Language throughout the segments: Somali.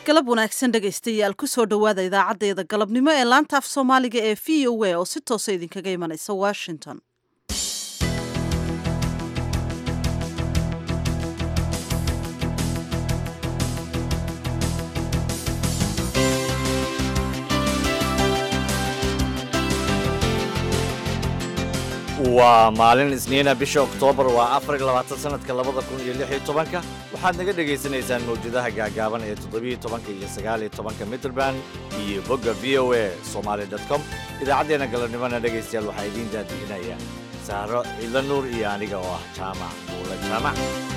galab wanaagsan dhegaystayaal kusoo dhowaada idaacaddeeda galabnimo ee laanta af soomaaliga ee v o a oo si toosa idinkaga imanaysa washington waa maalin isniina bisha oktoobar waa afar iyo labaatan sanadka labada kun iyo lix iyo tobanka waxaad naga dhegaysanaysaan mawjadaha gaagaaban ee toddobiyo tobanka iyo sagaal iyo tobanka mitrband iyo bogga v o a somaali dot com idaacaddeenna galabnimona dhegaystayaal waxaa idiin daadiinaya saaro ciidla nuur iyo aniga oo ah jaamac buula jaamac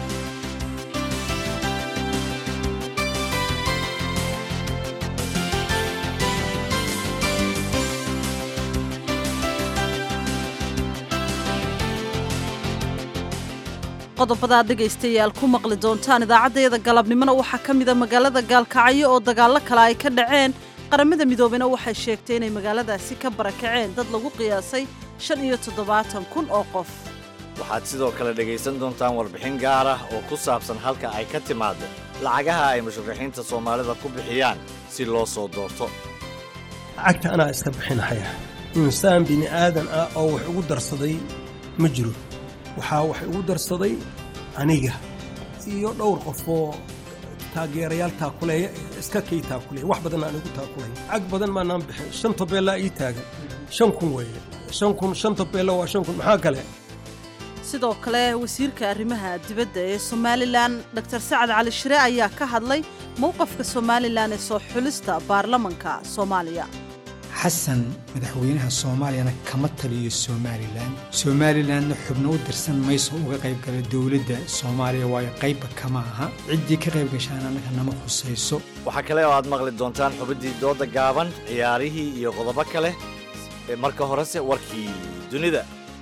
qodobadaad dhegaystayaal ku maqli doontaan idaacaddeeda galabnimona waxaa ka mida magaalada gaalkacyo oo dagaallo kale ay ka dhaceen qaramada midoobena waxay sheegtay inay magaaladaasi ka barakaceen dad lagu qiyaasay shan iyo toddobaatan kun oo qof waxaad sidoo kale dhegaysan doontaan warbixin gaar ah oo ku saabsan halka ay ka timaado lacagaha ay musharaxiinta soomaalida ku bixiyaan si loo soo doorto lacagta anaa iska bixinahaya insaan bini aadan ah oo wax ugu darsaday ma jiro waxaa waxay ugu darsaday aniga iyo dhowr qof oo taageerayaal taakuleeya iska kay taakuleeya wax badan aan igu taakulaya cag badan maanaan bixin shan tobeellaa ii taagan shan kun weeye shan kun shan tobeello waa shan kun maxaa kale sidoo kale wasiirka arrimaha dibadda ee somalilan dor sacad cali shire ayaa ka hadlay mowqafka somalilan ee soo xulista baarlamanka soomaaliya xasan madaxweynaha soomaaliyana kama taliyo somalilan somalilanna xubno u dirsan mayso uga qaybgala dowladda soomaaliya waayo qaybba kama aha ciddii ka qayb gashaan annaga nama khusayso waxaa kale oo aad maqli doontaan xubiddii dooda gaaban ciyaarihii iyo qodobo kale marka horese warkii dunida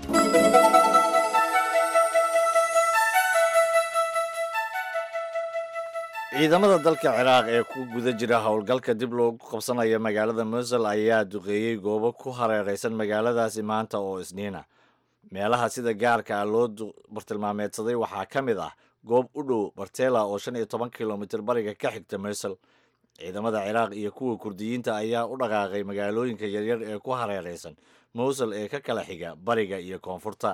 ciidamada dalka ciraaq ee ku guda jira howlgalka dib loogu qabsanaya magaalada musul ayaa duqeeyey goobo ku hareeraysan magaaladaasi maanta oo isniina meelaha sida gaarka ah loo bartilmaameedsaday waxaa ka mid ah goob u dhow bartela oo shan iyo toban kilomitir bariga ka xigta musul ciidamada ciraaq iyo kuwa kurdiyiinta ayaa u dhaqaaqay magaalooyinka yaryar ee ku hareeraysan musul ee ka kala xiga bariga iyo koonfurta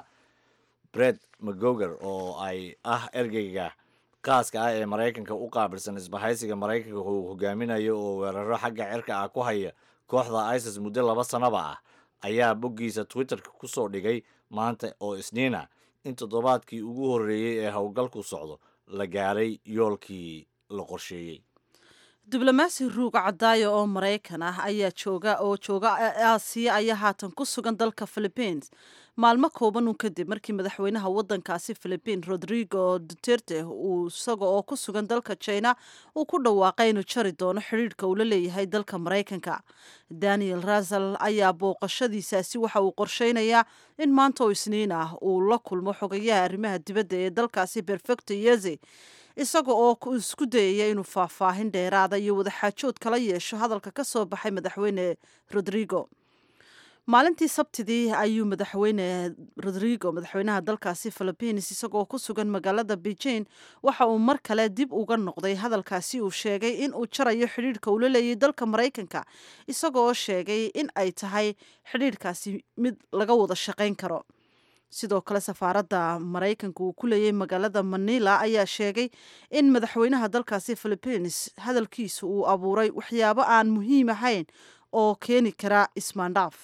bred magoger oo ay ah ergeyga qaaska ah ee maraykanka u qaabilsan isbahaysiga maraykanka uu hogaaminayo oo weeraro xagga cirka ah ku haya kooxda isis muddo laba sanaba ah ayaa boggiisa twitterka ku soo dhigay maanta oo isniina in toddobaadkii ugu horreeyey ee howlgalku socdo la gaaray yoolkii la qorsheeyey diblomaasi ruuga cadaayo oo maraykan ah ayaa jooga oo jooga aasiya ayaa haatan ku sugan dalka philibiins maalmo kooban uun kadib markii madaxweynaha wadankaasi philibiin rodrigo duterte uu isaga oo ku sugan dalka china uu ku dhawaaqay inuu jari doono xidhiidhka uu la leeyahay dalka maraykanka daniel rasal ayaa booqashadiisaasi waxa uu qorsheynayaa in maanta oo isniin ah uu la kulmo xogayaha arrimaha dibadda ee dalkaasi perfecto yeze isaga oo isku dayaya inuu faahfaahin dheeraada iyo wadaxaajood kala yeesho hadalka ka soo baxay madaxweyne rodrigo maalintii sabtidii ayuu madaxweyne rodrigo madaxweynaha dalkaasi philibiins isagoo ku sugan magaalada beijing waxa uu mar kale dib uga noqday hadalkaasi uu sheegay in uu jarayo xidhiidhka uu la leeyay dalka maraykanka isagoo sheegay in ay tahay xidhiidhkaasi mid laga wada shaqayn karo sidoo kale safaaradda maraykanka uu ku leeyay magaalada manila ayaa sheegay in madaxweynaha dalkaasi philibiins hadalkiisa uu abuuray waxyaabo aan muhiim ahayn oo keeni kara ismaandhaaf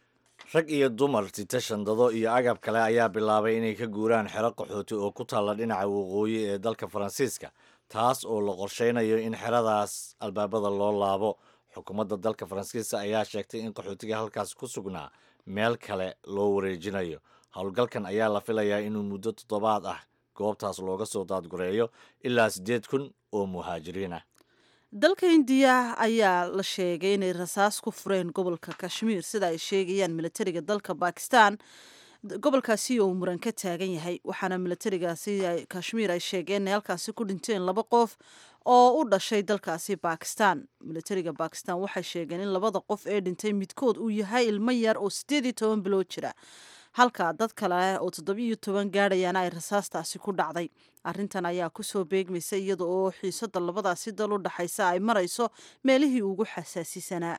rag iyo dumar sita shandado iyo agab kale ayaa bilaabay inay ka guuraan xero qaxooti oo ku taalla dhinaca waqooyi ee dalka faransiiska taas oo la qorsheynayo in xeradaas albaabada loo laabo xukuumadda dalka faransiiska ayaa sheegtay in qaxootiga halkaas ku sugnaa meel kale loo wareejinayo howlgalkan ayaa la filayaa inuu muddo toddobaad ah goobtaas looga soo daadgureeyo ilaa siddeed kun oo muhaajiriin ah dalka indiya ayaa la sheegay inay rasaas ku fureen gobolka kashmiir sida ay sheegayaan militariga dalka bakistan gobolkaasi oo muran ka taagan yahay waxaana militarigaasi kashmiir ay sheegeen inay halkaasi ku dhinteen laba qof oo u dhashay dalkaasi bakistan militariga bakistan waxay sheegeen in labada qof ee dhintay midkood uu yahay ilmo yar oo siddeed iyo toban bilood jira halka dad kale oo toddobiyo toban gaadhayaana ay rasaastaasi ku dhacday arrintan ayaa kusoo beegmaysa iyada oo xiisada labadaasi dal u dhaxaysa ay marayso meelihii ugu xasaasisanaa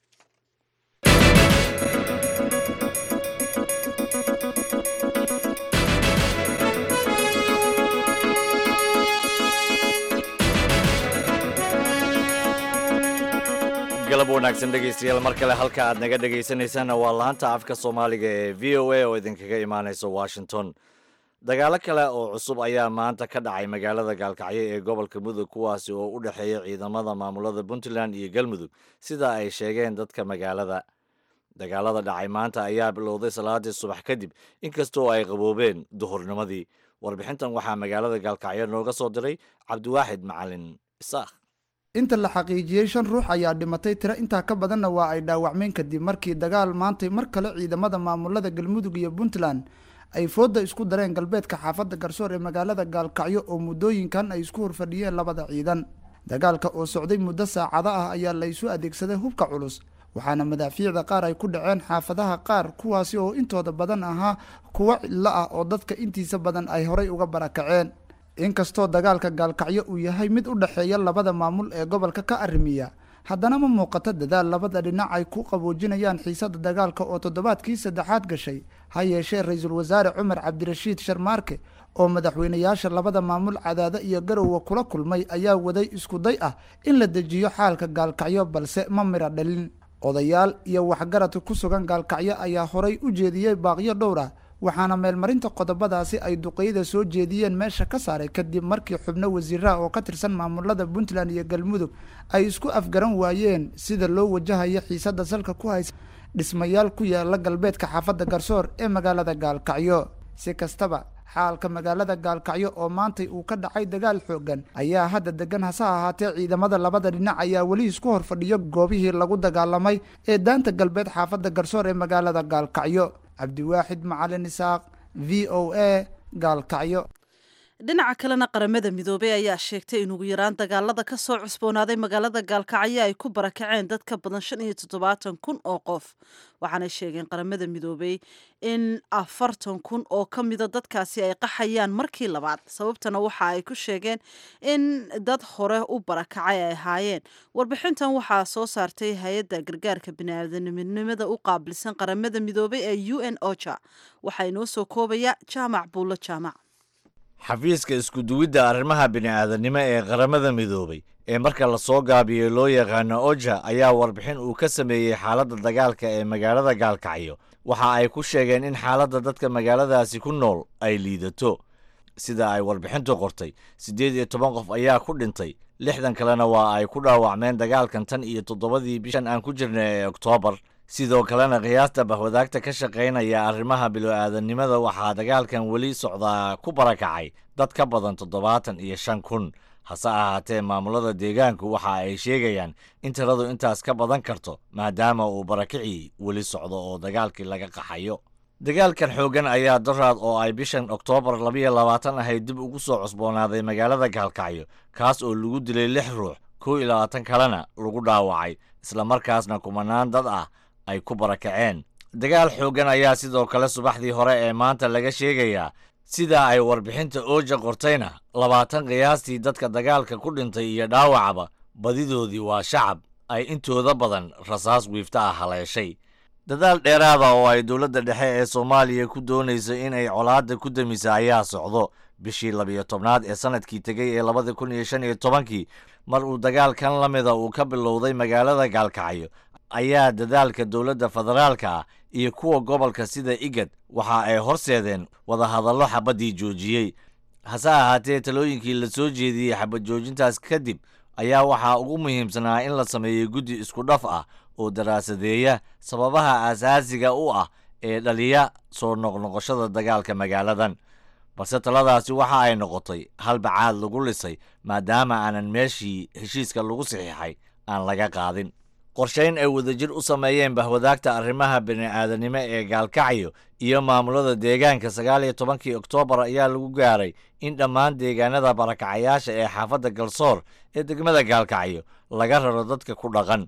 galab wanaagsan dhegaystayaal mar kale halka aad naga dhegaysanaysaanna waa laanta afka soomaaliga ee v o a oo idinkaga imaanaysa washington dagaalo kale oo cusub ayaa maanta ka dhacay magaalada gaalkacyo ee gobolka mudug kuwaasi oo u dhexeeya ciidamada maamulada puntland iyo galmudug sida ay sheegeen dadka magaalada dagaalada dhacay maanta ayaa bilowday salaadii subax kadib inkastoo ay qaboobeen duhurnimadii warbixintan waxaa magaalada gaalkacyo nooga soo diray cabdiwaaxid macalin isaakh inta la xaqiijiyey shan ruux ayaa dhimatay tiro intaa ka badanna waa ay dhaawacmeen kadib markii dagaal maantay mar kale ciidamada maamulada galmudug iyo puntland ay fooda isku dareen galbeedka xaafadda garsoor ee magaalada gaalkacyo oo muddooyinkan ay isku horfadhiyeen labada ciidan dagaalka oo socday muddo saacado ah ayaa la isu adeegsaday hubka culus waxaana madaafiicda qaar ay ku dhaceen xaafadaha qaar kuwaasi oo intooda badan ahaa kuwo cidlo ah oo dadka intiisa badan ay horay uga barakaceen inkastoo dagaalka gaalkacyo uu yahay mid u dhexeeya labada maamul ee gobolka ka arrimiya haddana ma muuqato dadaal labada dhinac ay ku qaboojinayaan xiisada dagaalka oo toddobaadkii saddexaad gashay ha yeeshee ra-iisul wasaare cumar cabdirashiid sharmaarke oo madaxweynayaasha labada maamul cadaado iyo garowe kula kulmay ayaa waday iskuday ah in la dejiyo xaalka gaalkacyo balse ma mira dhalin odayaal iyo waxgaradka ku sugan gaalkacyo ayaa horay u jeediyey baaqyo dhowr ah waxaana meelmarinta qodobadaasi ay duqeyda soo jeediyeen meesha ka saaray kadib markii xubno wasiiraha oo ka tirsan maamulada puntland iyo galmudug ay isku afgaran waayeen sida loo wajahayo xiisada salka ku haysa dhismayaal ku yaala galbeedka xaafadda garsoor ee magaalada gaalkacyo si kastaba xaalka magaalada gaalkacyo oo maantay uu ka dhacay dagaal xoogan ayaa hadda degan hase ahaatee ciidamada labada dhinac ayaa weli isku horfadhiyo goobihii lagu dagaalamay ee daanta galbeed xaafadda garsoor ee magaalada gaalkacyo cabdiwaaxid macalin isaaq v o a gaalkacyo dhinaca kalena qaramada midoobey ayaa sheegtay in ugu yaraan dagaalada ka soo cusboonaaday magaalada gaalkacyo ay ku barakaceen dad ka badan shan iyo toddobaatan kun oo qof waxaanay sheegeen qaramada midoobey in afartan kun oo ka mida dadkaasi ay qaxayaan markii labaad sababtana waxa ay ku sheegeen in dad hore u barakacay ay ahaayeen warbixintan waxaa soo saartay hay-adda gargaarka biniaadanimada u qaabilsan qaramada midoobey ee u n ocha waxaa inoo soo koobaya jaamac buulo jaamac xafiiska iskuduwidda arrimaha bini'aadanimo ee qaramada midoobay ee marka lasoo gaabiyey loo yaqaano oja ayaa warbixin uu ka sameeyey xaaladda dagaalka ee magaalada gaalkacyo waxa ay ku sheegeen in xaaladda dadka magaaladaasi ku nool ay liidato sida ay warbixintu qortay siddeed iyo toban qof ayaa ku dhintay lixdan kalena waa ay ku dhaawacmeen dagaalkan tan iyo toddobadii bishan aan ku jirnay ee oktoobar sidoo kalena qiyaasta bahwadaagta ka shaqaynaya arrimaha bilo-aadannimada waxaa dagaalkan weli socdaa ku barakacay dad ka badan toddobaatan iyo shan kun hase ahaatee maamulada deegaanku waxa ay sheegayaan in tiradu intaas ka badan karto maadaama uu barakicii weli socdo oo dagaalkii laga qaxayo dagaalkan xooggan ayaa daraad oo ay bishan oktoobar labayo labaatan ahayd dib ugu soo cusboonaaday magaalada gaalkacyo kaas oo lagu dilay lix ruux kow iyo labaatan kalena lagu dhaawacay islamarkaasna kumanaan dad ah ay ku barakaceen dagaal xooggan ayaa sidoo kale subaxdii hore ee maanta laga sheegayaa sida ay warbixinta ooja qortayna labaatan qiyaastii dadka dagaalka ku dhintay iyo dhaawacaba badidoodii waa shacab ay intooda badan rasaas wiifta ah haleeshay dadaal dheeraada oo ay dowladda dhexe ee soomaaliya ku doonayso inay colaadda ku damisa ayaa socdo bishii labiyo tobnaad ee sanadkii tegey ee labada kun iyo shan iyo tobankii mar uu dagaalkan la mida uu ka bilowday magaalada gaalkacyo ayaa dadaalka dowladda federaalka ah iyo kuwa gobolka sida igad waxa ay horseedeen wadahadallo xabaddii joojiyey hase ahaatee talooyinkii la soo jeediyey xabad joojintaas kadib ayaa waxaa ugu muhiimsanaa in la sameeyo guddi isku dhaf ah oo daraasadeeya sababaha asaasiga u ah ee dhaliya soo noqnoqoshada dagaalka magaaladan balse taladaasi waxa ay noqotay hal bacaad lagu lisay maadaama aanan meeshii heshiiska lagu saxiixay aan laga qaadin qorshayn ay wadajir u sameeyeen bahwadaagta arrimaha bini'aadanimo ee gaalkacyo iyo maamulada deegaanka sagaal iyo tobankii oktoobar ayaa lagu gaaray in dhammaan deegaanada barakacayaasha ee xaafadda galsoor ee degmada gaalkacyo laga raro dadka ku dhaqan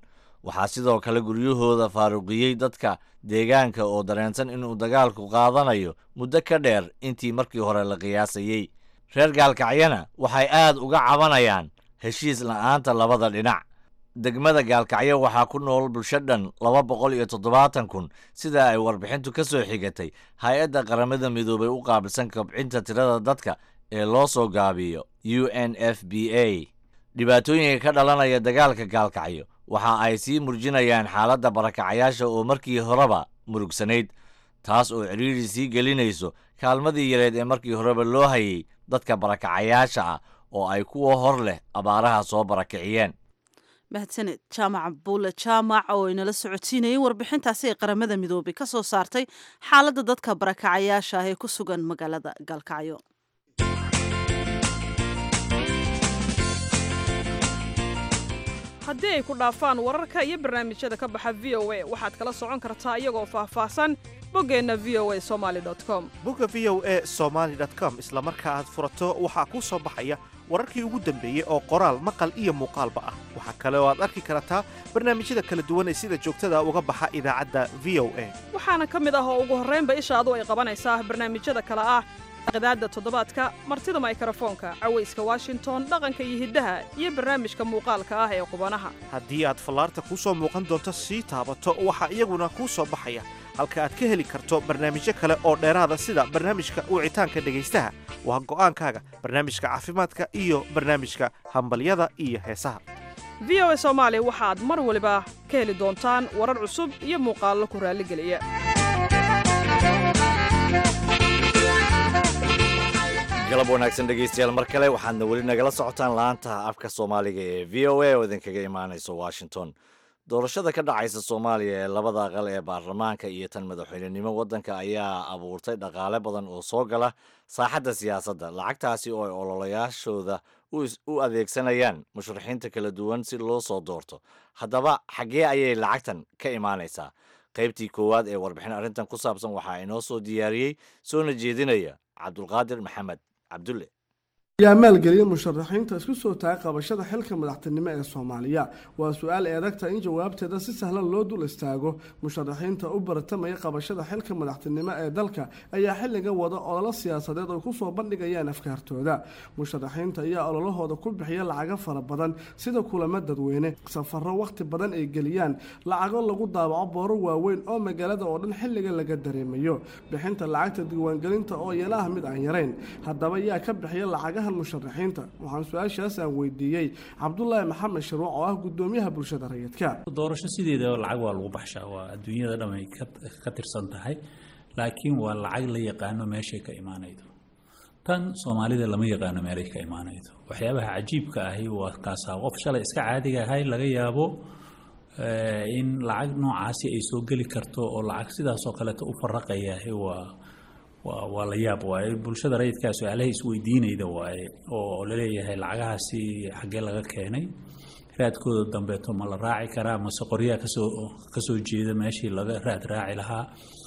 waxaa sidoo kale guryahooda faaruqiyey dadka deegaanka oo dareensan inuu dagaalku qaadanayo muddo ka dheer intii markii hore la qiyaasayey reer gaalkacyana waxay aad uga cabanayaan heshiis la'aanta labada dhinac degmada gaalkacyo waxaa ku nool bulsho dhan laba boqol iyo toddobaatan kun sida ay warbixintu ka soo xigatay hay-adda qaramada midoobay u qaabilsan kobcinta tirada dadka ee loo soo gaabiyo u n f b a dhibaatooyinka ka dhalanaya dagaalka gaalkacyo waxa ay sii murjinayaan xaaladda barakacayaasha oo markii horeba murugsanayd taas oo cidhiiri sii gelinayso kaalmadii yareed ee markii horeba loo hayay dadka barakacayaasha ah oo ay kuwa hor leh abaaraha soo barakiciyeen mahadsaned jaamac buule jaamac oo inala socotiinayay warbixintaasi ay qaramada midoobay ka soo saartay xaaladda dadka barakacayaasha ah ee ku sugan magaalada gaalkacyo haddii ay ku dhaafaan wararka iyo barnaamijyada ka baxa v o a waxaad kala socon kartaa iyagoo faahfaahsan boggeenna v o a somaali com bogga v o a somaali com isla marka aad furato waxaa kuu soo baxaya wararkii ugu dambeeyey oo qoraal maqal iyo muuqaalba ah waxaa kale oo aad arki kartaa barnaamijyada kala duwan ee sida joogtada uga baxa idaacadda v o a waxaana ka mid ah oo ugu horraynba ishaadu ay qabanaysaa barnaamijyada kale ah qadaadda toddobaadka martida maykrofoonka cawayska washington dhaqanka iyo hiddaha iyo barnaamijka muuqaalka ah ee qubanaha haddii aad fallaarta kuu soo muuqan doonto sii taabato waxaa iyaguna kuu soo baxaya halka aad ka heli karto barnaamijyo kale oo dheeraada sida barnaamijka wicitaanka dhegaystaha waa go'aankaaga barnaamijka caafimaadka iyo barnaamijka hambalyada iyo heesaha v o a soomaali waxaad mar waliba ka heli doontaan warar cusub iyo muuqaallo ku raalligeliya galab wanaagsan dhegaystayaal mar kale waxaadna weli nagala socotaan laanta afka soomaaliga ee v o a oo idinkaga imaanaysa washington doorashada ka dhacaysa soomaaliya ee labada aqal ee baarlamaanka iyo tan madaxweynenimo waddanka ayaa abuurtay dhaqaale badan oo soo gala saaxadda siyaasadda lacagtaasi oo ay ololayaashooda u adeegsanayaan musharaxiinta kala duwan si loo soo doorto haddaba xaggee ayay lacagtan ka imaanaysaa qaybtii koowaad ee warbixin arrintan ku saabsan waxaa inoo soo diyaariyey soona jeedinaya cabdulqaadir maxamed cabdulle yaa maalgeliya musharaxiinta isku soo taagay qabashada xilka madaxtinimo ee soomaaliya waa su-aal ay adagta in jawaabteeda si sahlan loo dul istaago musharaxiinta u baratamaya qabashada xilka madaxtinimo ee dalka ayaa xilliga wada ololo siyaasadeed ay kusoo bandhigayaan afkaartooda musharaxiinta ayaa ololahooda ku bixiya lacago fara badan sida kulamo dadweyne safaro wakhti badan ay geliyaan lacago lagu daabaco booro waaweyn oo magaalada oo dhan xilliga laga dareemayo bixinta lacagta diiwaangelinta oo iyana ah mid aan yarayn haddaba yaa ka bixiya lacagaha musharaxiinta waxaan su-aashaas aan weydiiyey cabdulaahi maxamed sharuuc oo ah gudoomiyaha bulshada rayidka doorasho sideeda lacag waa lagu baxshaa waa adduunyada dhan ay ka tirsan tahay laakiin waa lacag la yaqaano meeshay ka imaanaydo tan soomaalida lama yaqaano meelay ka imaanaydo waxyaabaha cajiibka ahi waa kaasaa qof shalay iska caadiga ahay laga yaabo in lacag noocaasi ay soo geli karto oo lacag sidaasoo kaleeta u faraqayahay waa waa la yaab waaye bulshada rayidkaa su-aalaha isweydiinayda waaye oo laleeyahay lacagahaasi xaggee laga keenay raadkooda dambeeto ma la raaci karaa mase qoryaa kasoo kasoo jeeda meeshii laga raad raaci lahaa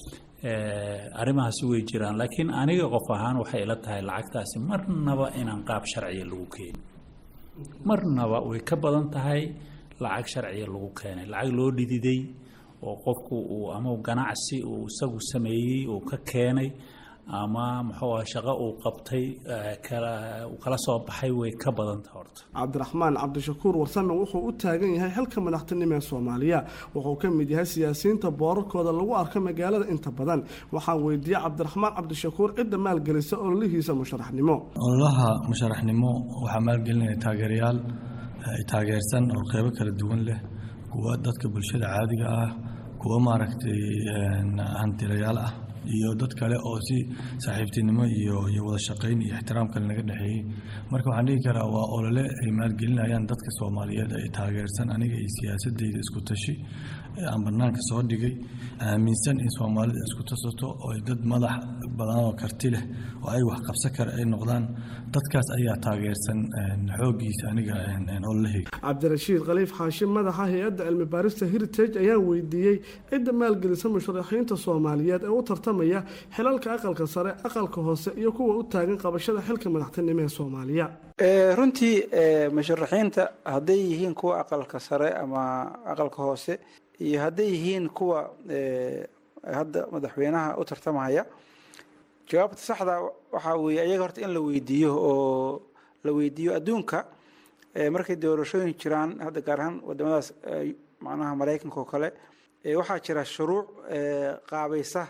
arrimahaasi way jiraan laakiin aniga qof ahaan waxay ila tahay lacagtaasi marnaba inaan qaab sharciya lagu keenin marnaba way ka badan tahay lacag sharciya lagu keenay lacag loo dhididay oo qofku uu ama ganacsi uu isagu sameeyey uu ka keenay ama muxuu ah shaqo uu qabtay uu kala soo baxay way ka badanta horta cabdiraxmaan cabdishakuur warsame wuxuu u taagan yahay xilka madaxtinimo ee soomaaliya wuxuu ka mid yahay siyaasiyiinta boorarkooda lagu arko magaalada inta badan waxaan weydiiyey cabdiraxmaan cabdishakuur cidda maalgelisa ololihiisa musharaxnimo ololaha musharaxnimo waxaa maalgelinaya taageerayaal taageersan oo qeybo kala duwan leh kuwa dadka bulshada caadiga ah kuwa maaragtay hantilayaal ah iyo dad kale oo si saaxiibtinimo iyo iyo wada shaqayn iyo ixtiraam kale naga dhexeeyey marka waxaan dhihi karaa waa olole ay maalgelinayaan dadka soomaaliyeed ay taageersan aniga iyo siyaasadeyda isku tashi aan banaanka soo dhigay aaminsan in soomaalida isku tasato oo ay dad madax badan oo karti leh oo ay wax qabsan kara ay noqdaan dadkaas ayaa taageersan xooggiisa aniga ololahayga cabdirashiid khaliif xaashim madaxa hay-adda cilmi baarista heritage ayaa weydiiyey cidda maalgelisa musharaxiinta soomaaliyeed ee u tartamaya xilalka aqalka sare aqalka hoose iyo kuwa u taagan qabashada xilka madaxtinimo ee soomaaliya runtii musharaxiinta hadday yihiin kuwa aqalka sare ama aqalka hoose iyo hadday yihiin kuwa hadda madaxweynaha u tartamaya jawaabta saxda waxaa weeye ayaga horta in la weydiiyo oo la weydiiyo adduunka markay doorashooyin jiraan hadda gaar ahaan wadamadaas macnaha maraykanka oo kale waxaa jira shuruuc qaabaysa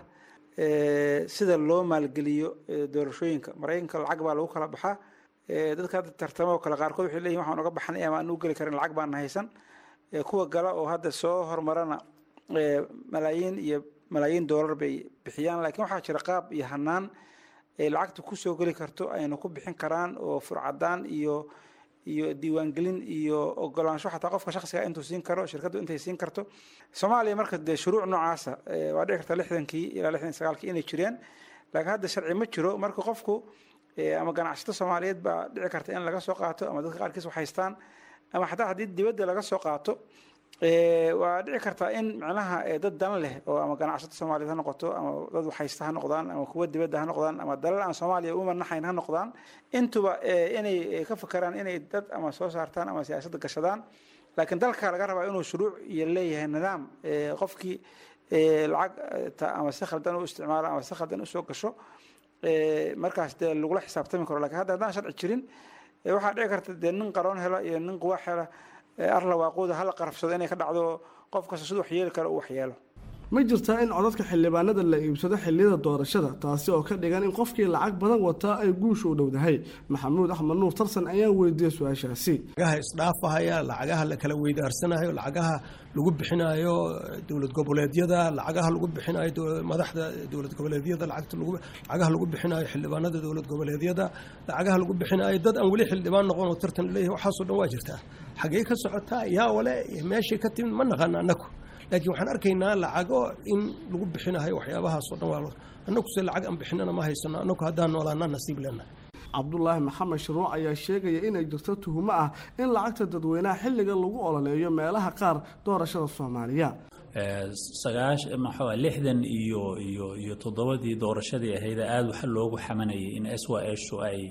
sida loo maalgeliyo doorashooyinka maraykanka lacag baa lagu kala baxaa dadka hadda tartamo oo kale qaarkood waxay leeyihin waxaan uga baxnay ama aan u geli karin lacag baan haysan kuwa gala oo hadda soo hormarana malaayiin iyo malaayiin doolar bay bixiyaan laakiin waxaa jira qaab iyo hanaan ay lacagta kusoo geli karto ayna ku bixin karaan oo furcadaan iyo iyo diiwaangelin iyo ogolaansho xataa qofka shaksiga intuu siin karo shirkaddu intay siin karto soomaaliya marka dee shuruuc noocaasa waa dhici karta lixdankii ilaa lixdan sagaalkii inay jireen laakiin hadda sharci ma jiro marka qofku ama ganacsato soomaaliyeed baa dhici karta in laga soo qaato ama dadka qaarkiis wax haystaan ama xataa haddii dibadda laga soo qaato waa dhici kartaa in micnaha dad dan leh oo ama ganacsato soomaaliyeed ha noqoto ama dad waxhaysta ha noqdaan ama kuwa dibadda ha noqdaan ama dalal aan soomaaliya u manaxayn ha noqdaan intuba inay ka fakeraan inay dad ama soo saartaan ama siyaasadda gashadaan laakiin dalka laga rabaa inuu shuruuc iyo leeyahay nidaam qofkii lacag ama si khaldan u isticmaalo ama si khaldan usoo gasho markaas dee lagula xisaabtami karo lakin hadda haddaan sharci jirin waxaa dhici karta dee nin qaroon hela iyo nin quwaax hela arla waaquuda hala qarafsado inay ka dhacdo qof kasta siduu waxyeeli karo uu waxyeelo ma jirtaa in codadka xildhibaanada la iibsado xilliyada doorashada taasi oo ka dhigan in qofkii lacag badan wataa ay guusha u dhowdahay maxamuud axmed nuur tarsan ayaa weydiiyey su-aashaasi lacagaha isdhaafahaya lacagaha la kala weydaarsanayo lacagaha lagu bixinayo dowlad goboleedyada lacagaha lagu bixinayo madaxda dowlad goboleedyada lacagaha lagu bixinayo xildhibaanada dowlad goboleedyada lacagaha lagu bixinayo dad aan weli xildhibaan noqon oo tartan leeyahay waxaasoo dhan waa jirtaa xaggee ka socotaa yaa wale meeshay ka timid ma naqaana annagu laakiin waxaan arkaynaa lacago in lagu bixinayo waxyaabahaasoo dhan waa annaguse lacag aan bixinana ma haysano annagu haddaan noolaana nasiib leenahay cabdulaahi maxamed shuruuc ayaa sheegaya inay jirto tuhumo ah in lacagta dadweynaha xilliga lagu ololeeyo meelaha qaar doorashada soomaaliya sagaash maxaa lixdan iyo iyo iyo toddobadii doorashadii ahayd aada waxa loogu xamanayay in s y shu ay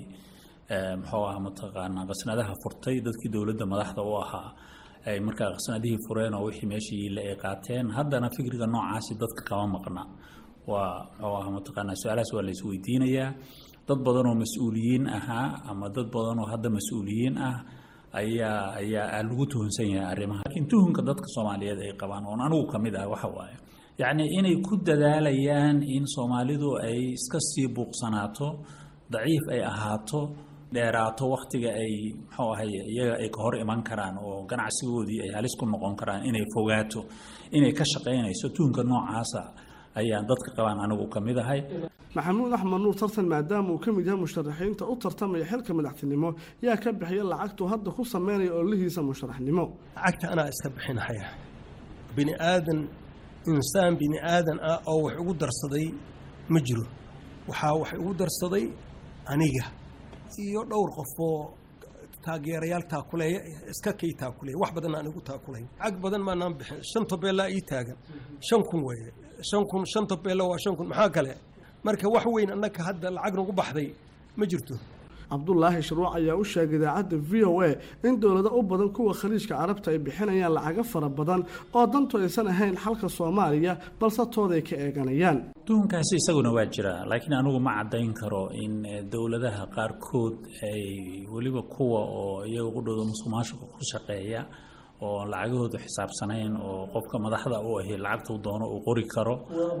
muxuu ah mataqaanaa qasnadaha furtay dadkii dowladda madaxda u ahaa ay markaa qasnadihii fureen oo wixii meeshii la ay qaateen haddana fikriga noocaasi dadka kama maqna waa muxuu ah mataqaanaa su-aalahaas waa la isweydiinayaa dad badan oo mas-uuliyiin ahaa ama dad badan oo hadda mas-uuliyiin ah ayaa ayaa lagu tuhunsan yahay arrimaha laakiin tuhunka dadka soomaaliyeed ay qabaan oon anigu ka mid ah waxa waaye yacni inay ku dadaalayaan in soomaalidu ay iska sii buuqsanaato daciif ay ahaato dheeraato waktiga ay muxuu ahay iyaga ay ka hor iman karaan oo ganacsigoodii ay halis ku noqon karaan inay fogaato inay ka shaqaynayso tuhunka noocaasa ayaan dadka qabaan anigu ka mid ahay maxamuud axmed nuur tartan maadaama uu ka mid yahay musharaxiinta u tartamaya xilka madaxtinimo yaa ka bixiya lacagtuu hadda ku sameynaya ololihiisa musharaxnimo lacagta anaa iska bixinahaya bini aadan insaan bini aadan ah oo wax ugu darsaday ma jiro waxaa wax ugu darsaday aniga iyo dhowr qofoo taageerayaal taakuleeya iska kay taakuleeya wax badan aan igu taakulayn lacag badan maanaan bixin shan tobeellaa ii taagan shan kun weeye shan kun shan tobeella waa shan kun maxaa kale marka wax weyn annaka hadda lacag nagu baxday ma jirto cabdulaahi shuruuc ayaa u sheegay idaacadda v o a in dowlado u badan kuwa khaliijka carabta ay bixinayaan lacago fara badan oo dantu aysan ahayn xalka soomaaliya balse tooday ka eeganayaan tuhunkaasi isaguna waa jira laakiin anigu ma caddayn karo in dowladaha qaarkood ay weliba kuwa oo iyaga qudhooda musuqmaasuqa ku shaqeeya oo lacagahoodu xisaabsanayn oo qofka madaxda u ahi lacagtuu doono uu qori karo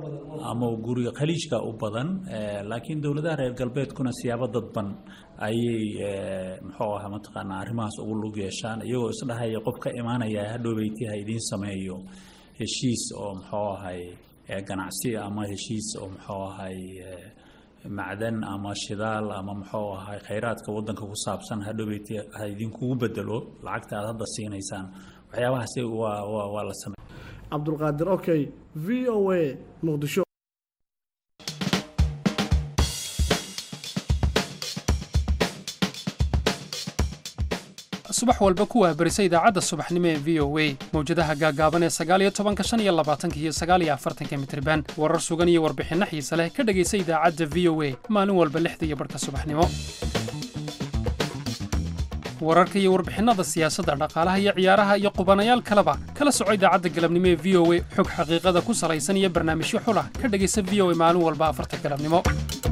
ama guriga khaliijka u badan laakiin dowladaha reer galbeedkuna siyaabo dadban ayay muxuu ahaa mataqaanaa arrimahaas ugu lug yeeshaan iyagoo isdhahaya qof ka imaanaya hadhowbeyti ha idiin sameeyo heshiis oo muxuu ahay ganacsi ama heshiis oo muxuu ahay macdan ama shidaal ama muxuu ahay khayraadka wadanka ku saabsan hadhowbeyti ha idinkugu bedelo lacagta aad hadda siinaysaan waxyaabahaasi waa waa waa la samey cabdulqaadir okey v o a muqdisho subax walba ku waabarisa idaacadda subaxnimo ee v o a mawjadaha gaagaaban ee sagaaliyo tobanka shan iyo labaatanka iyo sagaaliyo afartanka mitriban warar sugan iyo warbixinno xiise leh ka dhegaysa idaacadda v o a maalin walba lixda iyo barhka subaxnimo wararka iyo warbixinnada siyaasadda dhaqaalaha iyo ciyaaraha iyo qubanayaal kaleba kala soco idaacadda galabnimo ee v o a xog xaqiiqada ku salaysan iyo barnaamijyo xulah ka dhegaysa v o a maalin walba afarta galabnimo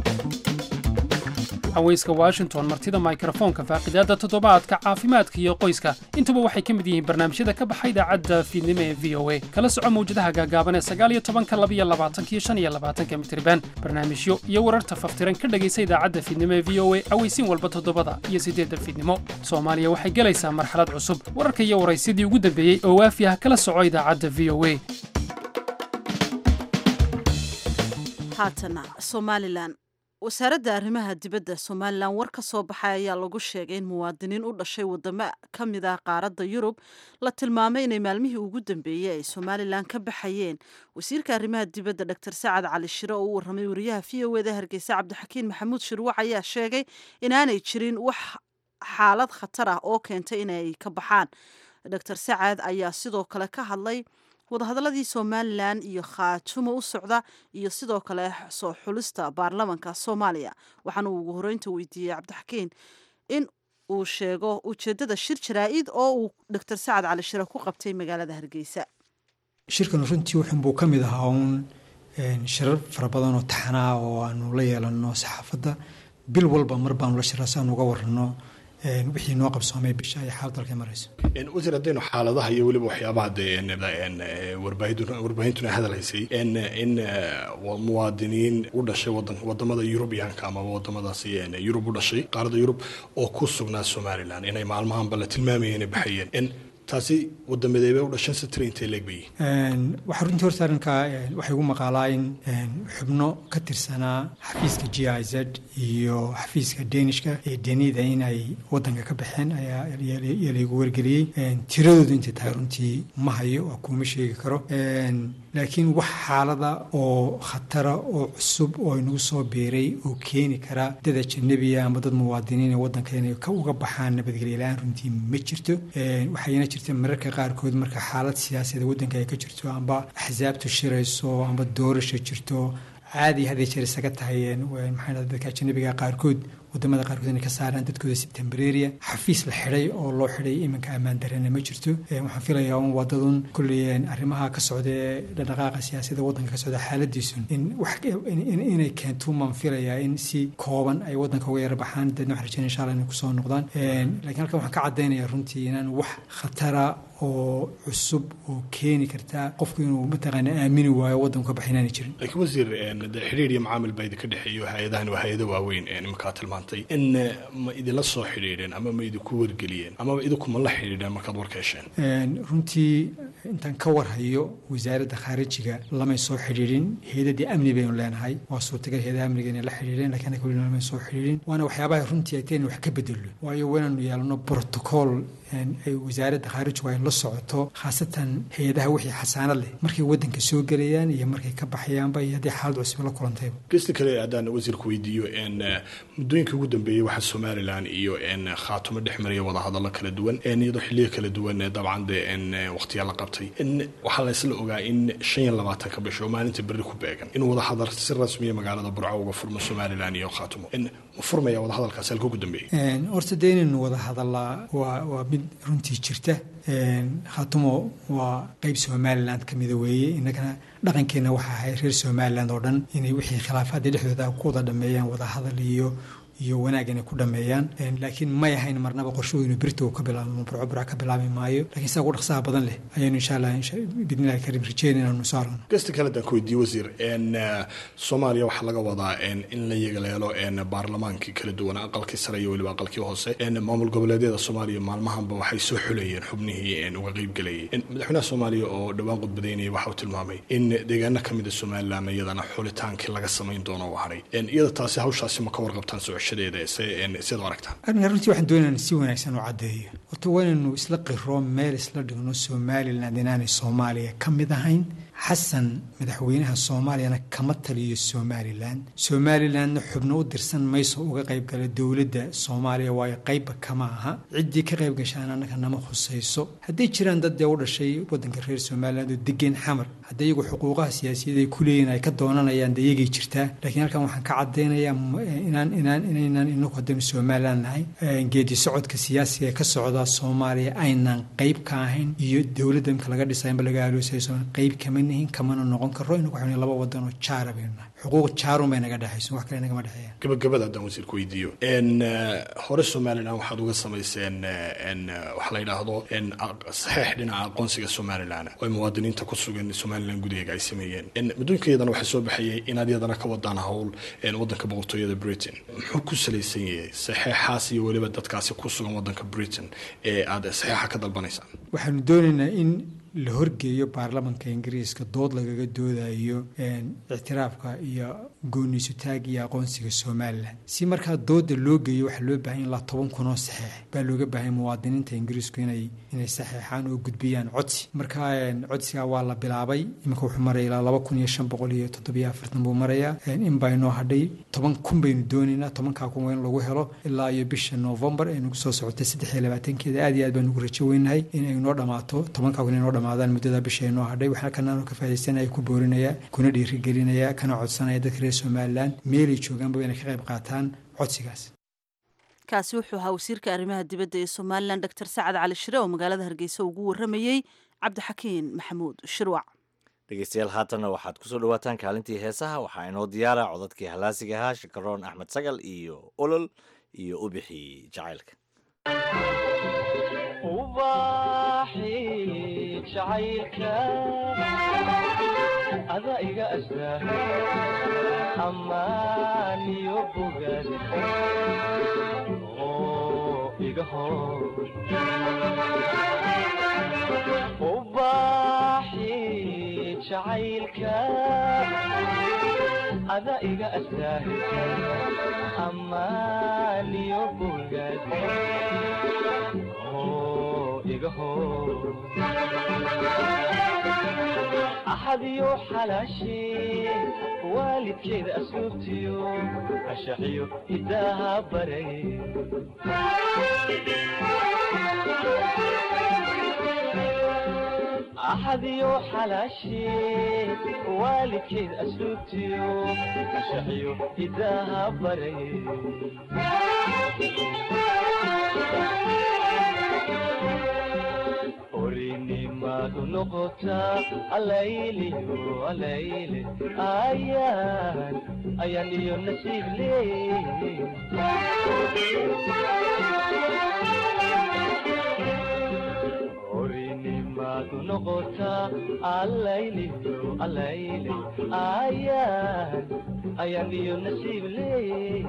haweyska washington martida mikrofoonka faaqidaadda toddobaadka caafimaadka iyo qoyska intuba waxay ka mid yihiin barnaamijyada ka baxa idaacadda fiidnimo ee v o a kala soco mawjadaha gaagaaban ee sagaaliyo tobanka labiyo labaatankiyo shan iyo labaatanka mitriban barnaamijyo iyo wararta faftiran ka dhegaysa idaacadda fiidnimo ee v o a aweysiin walba toddobada iyo siddeedda fiidnimo soomaaliya waxay gelaysaa marxalad cusub wararka iyo waraysyadii ugu dambeeyey oo waafi ah kala soco idaacadda v o a haatana somalilan wasaaradda arrimaha dibadda somalilan war ka soo baxay ayaa lagu sheegay in muwaadiniin u dhashay wadamo ka mid ah qaaradda yurub la tilmaamay inay maalmihii ugu dambeeyey ay somalilan ka baxayeen wasiirka arrimaha dibadda dor sacad cali shire oo u warramay wariyaha v o eda hargeysa cabdixakiin maxamuud shirwac ayaa sheegay inaanay jirin wax xaalad khatar ah oo keentay inay ka baxaan dor sacad ayaa sidoo kale ka hadlay wadahadaladii somalilan iyo khaatumo u socda iyo sidoo kale soo xulista baarlamanka soomaaliya waxaana uu ugu horeynta weydiiyey cabdixakiin in uu sheego ujeedada shir jaraa-id oo uu doctor sacad cali shire ku qabtay magaalada hargeysa shirkan runtii wuxun buu ka mid ahaa uun shirar fara badan oo taxanaa oo aanu la yeelano saxaafadda bil walba mar baanu la shiraa si aanu uga warano wixii noo qabsoomay bisha ay xaalad dalka marayso wasiir haddaynu xaaladaha iyo weliba waxyaabaha dee warbaahintuna hadalhaysay in muwaadiniin u dhashay wadamada yurubiyaanka amaba wadamadaasi yurub u dhashay qaaradda yurub oo ku sugnaa somalilan inay maalmahanba la tilmaamayeen inay baxayeen taasi wadamadeebay u dhashan satira intay leegbayi waxaa runtii horta arrinkaa waxay ugu maqaalaa in xubno ka tirsanaa xafiiska g i z iyo xafiiska deenishka ee denida in ay wadanka ka baxeen ayaa laygu wargeliyey tiradoodu intay tahay runtii ma hayo waa kuuma sheegi karo laakiin wax xaalada oo khatara oo cusub oo inagu soo biiray oo keeni kara dad ajanabiya ama dad muwaadiniin ee wadanka inay ka uga baxaan nabadgelyo la-aan runtii ma jirto waxayna jirta mararka qaarkood marka xaalad siyaasadeed waddanka ay ka jirto amba axsaabtu shirayso amba doorasha jirto caadi hadday jeer isaga tahay maxaa dadka ajanabiga qaarkood wadamada qaarkood inay ka saaraan dadkooda si tembareria xafiis la xidhay oo loo xidhay iminka ammaan darena ma jirto waxaan filayaa un wadadun kulley arrimaha ka socda ee dhaqdhaqaaqa siyaasadda waddanka ka socda xaaladiisun in wax inay keento maan filayaa in si kooban ay waddanka uga yara baxaan dadna waxaan rajeynaya insha allah inay kusoo noqdaan laakiin halkan waxaan ka caddaynaya runtii inaan wax khatara oo cusub oo keeni karta qofku inuu mataqaana aamini waayo waddanku ka baxay inaanay jirin laakiin wasiir xidhiir iyo macaamil baa idinka dhexeeyo hay-adahan waa hay-ado waaweyn iminkaa tilmaantay in ma idinla soo xidhiidheen ama ma idinku wargeliyeen amaba idinkuma la xidhiidheen markaad warka hesheen runtii intaan ka warhayo wasaaradda khaarijiga lamay soo xidhiidhin hay-adadii amni baynu leenahay waa suurtagal hay-adaha amniga inay la xidhiidheen lakiin anaga weli lamay soo xidhiidhin waana waxyaabaha runtii ay tahay in wax ka bedelo waayo waynaanu yeelano protocol ay wasaaradda khaarijigu ay la socoto khaasatan hay-adaha wixii xasaanad leh markay waddanka soo gelayaan iyo markay ka baxayaanba iyo haddii xaalad cusub la kulantayba gesta kale haddaan wasiirku weydiiyo muddooyinka ugu dambeeyey waxaa somalilan iyo khaatumo dhex maraya wadahadallo kala duwan iyadoo xiliyo kala duwan dabcan de waqtiyaa la qabtay waxaa la isla ogaa in shan iyo labaatanka bisho oo maalinta berri ku beegan in wadahadal si rasmiya magaalada burco uga furmo somalilan iyo khaatumo ma furmaya wadahadalkaasi halka ugu dambeeyey horta dee inaynu wada hadallaa waa waa mid runtii jirta khaatumo waa qeyb somaliland ka mida weeye innagana dhaqankeenna waxa ahay reer somaliland oo dhan inay wixii khilaafaadii dhexdooda ku wada dhameeyaan wada hadal iyo iyo wanaag inay ku dhameeyaan laakiin may ahayn marnaba qorsho inuu birta ka bilaabo burco burca ka bilaabi maayo lakiin saa ugu dhaqsaha badan leh ayaynu insha allah bidnillahi karim rajeyn inaanu soo aragno gasta kale haddaan ku weydiiye wasiir soomaaliya waxaa laga wadaa in la yagaleelo baarlamaankii kala duwan aqalkii sare iyo weliba aqalkii hoose maamul goboleedyada soomaaliya maalmahanba waxay soo xulayeen xubnihii uga qeybgelayay madaxweynaha soomaaliya oo dhowaan qudbadaynaya waxa uu tilmaamay in deegaano ka mida somalilan iyadana xulitaankii laga samayn doono u haray iyada taasi hawshaasi ma ka warqabtaan soo doorashadeeda siad u aragtaa arrinka runtii waxaan doonayna in si wanaagsan u caddeeyo horta waa inaynu isla qiro meel isla dhigno somaliland inaanay soomaaliya ka mid ahayn xasan madaxweynaha soomaaliyana kama taliyo somalilan somalilandna xubno u dirsan mayso uga qaybgala dowladda soomaaliya waayo qaybba kama aha ciddii ka qayb gashaan annaga nama khusayso hadday jiraan dad dee u dhashay waddanka reer somaliland oo degeen xamar hadda iyagu xuquuqaha siyaasiyaed ay ku leeyihin ay ka doonanayaan dee iyagay jirtaa laakiin halkan waxaan ka caddaynayaa inaan inaan inaynan inagu haddaynu somaliland nahay geedi socodka siyaasiga ee ka socda soomaaliya aynan qayb ka ahayn iyo dowladda imka laga dhisay inba laga aaloosayo qayb kama nihin kamana noqon karo inagu waxaynu laba wadan oo jaara baynu nahay xuquuq jaarun bay naga dhexayso wax kale nagama dhexeeyaan gabagabada haddaan wasiirku weydiiyo n hore somalilan waxaad uga samayseen n waxa la yidhaahdo n saxiix dhinaca aqoonsiga somalilan oo ay muwaadiniinta ku sugan somalilan gudaheega ay sameeyeen n muddooyinka iyadana waxaa soo baxayay inaad iyadana ka wadaan howl waddanka boqortooyada britain muxuu ku salaysan yahay saxiixaas iyo weliba dadkaasi ku sugan waddanka britain ee aad saxiixa ka dalbanaysaan waxaanu doonaynaa in la horgeeyo baarlamanka ingiriiska dood lagaga doodayo ictiraafka iyo gooniisutaag iyo aqoonsiga somalilan si markaa dooda loo geeyo waxaa loo baahanya ilaa toban kun oo saxeex baa looga baahanya muwaadiniinta ingiriisku inay inay saxeexaan oo gudbiyaan codsi marka codsigaa waa la bilaabay iminka wuxuu maraya ilaa laba kun iyo shan boqol iyo toddobiyo afartan buu marayaa in baa inoo hadhay toban kun baynu doonaynaa tobankaa kun waa in lagu helo ilaa iyo bisha novembar ee nagu soo socotay saddex iyo labaatankeeda aad iyo aad baan ugu rajo weynahay in ay noo dhamaato tobankaa kun inoo dhamaadaan muddada bisha inoo hadhay waxaa kanaan ka faa'idaysanaya ku boorinaya kuna dhiirigelinaya kana codsanaya dadka reer somalilan meelay joogaanba inay ka qayb qaataan codsigaas kaasi wuxuu ahaa wasiirka arrimaha dibadda ee somalilan doctor sacad cali shire oo magaalada hargeysa ugu waramayey cabdixakiin maxamuud shirwac dhegeystayaal haatanna waxaad kusoo dhawaataan kaalintii heesaha waxaa inoo diyaara codadkii halaasiga ahaa shakaroon axmed sagal iyo olol iyo ubixii jacaylka ada iga astaa ammaaniyo bogaad oo iga hor ubaaxi jacaylka ada iga astaa ammaaniyo bogaad oo iga hor axadiyo xalaashee waalidkeeda asluubtiyo ashaxiyo hidaaha baray axadiyo xalaashee waalidkeeda asluubtiyo ashaxiyo hidaaha baray orinimadu noqotaa alayliyo alayle ayaan ayaan iyo nasiib leey orinimadu noqotaa alayliyo alayle ayaan ayaan iyo nasiib leey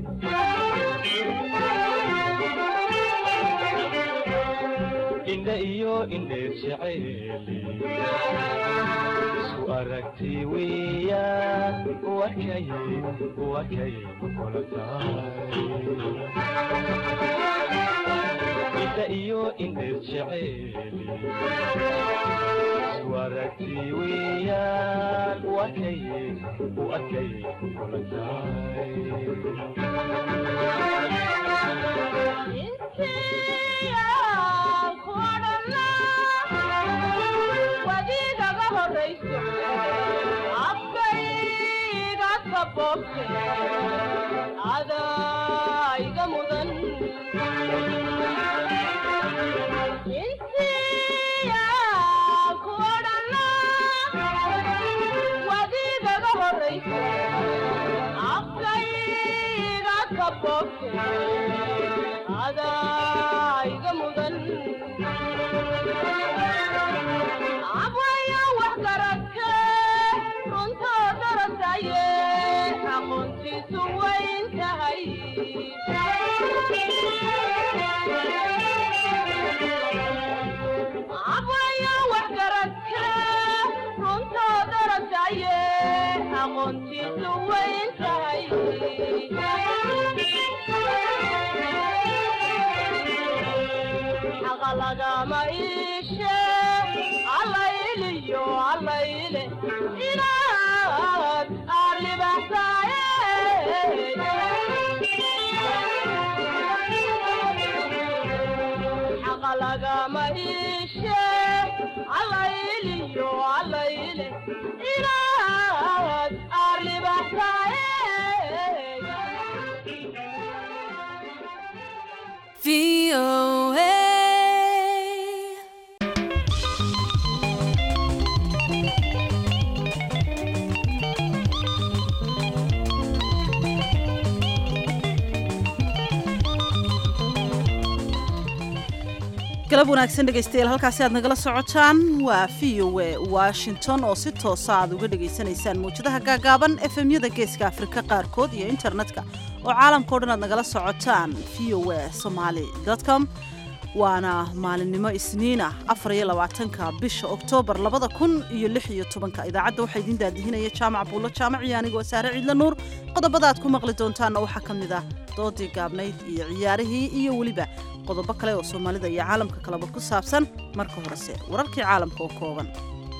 indha iyo indheer jeceeli isu aragti weeyaan wakay wakay kula tahay indha iyo indheer jeceeli isu aragti weeyaan wakay wakay kula wadiigaga horayso afkayga sabobte adaiga mudan insiya kuodhana wadiigaga horayso afkayga sabobte adaiga mudan abwaya wax garadke runtoo darasaye aqoontiisu wayn tahay abwaya wax garadke runtoo darasaye aqoontiisu wayn tahay lagama iishe allayliyo allayle inaad aad libaxsaaye xaqa lagama iishe allayliyo allayle inaad aad libaxsaaye galab wanaagsan dhegaystayaal halkaasi aad nagala socotaan waa v o e washington oo si toosa aad uga dhegaysanaysaan mawjadaha gaagaaban efemyada geeska afrika qaarkood iyo internetka oo caalamkao dhan aad nagala socotaan v o e somaali com waana maalinimo isniin ah afar iyo labaatanka bisha oktoobar labada kun iyo lix iyo tobanka idaacadda waxaa idiin daadihinaya jaamac buulo jaamac iyo anigoo saare ciidla nuur qodobada aad ku maqli doontaanna waxaa ka mid ah doodii gaabnayd iyo ciyaarihii iyo weliba qodobo kale oo soomaalida iyo caalamka kaleba ku saabsan marka horese wararkii caalamka oo kooban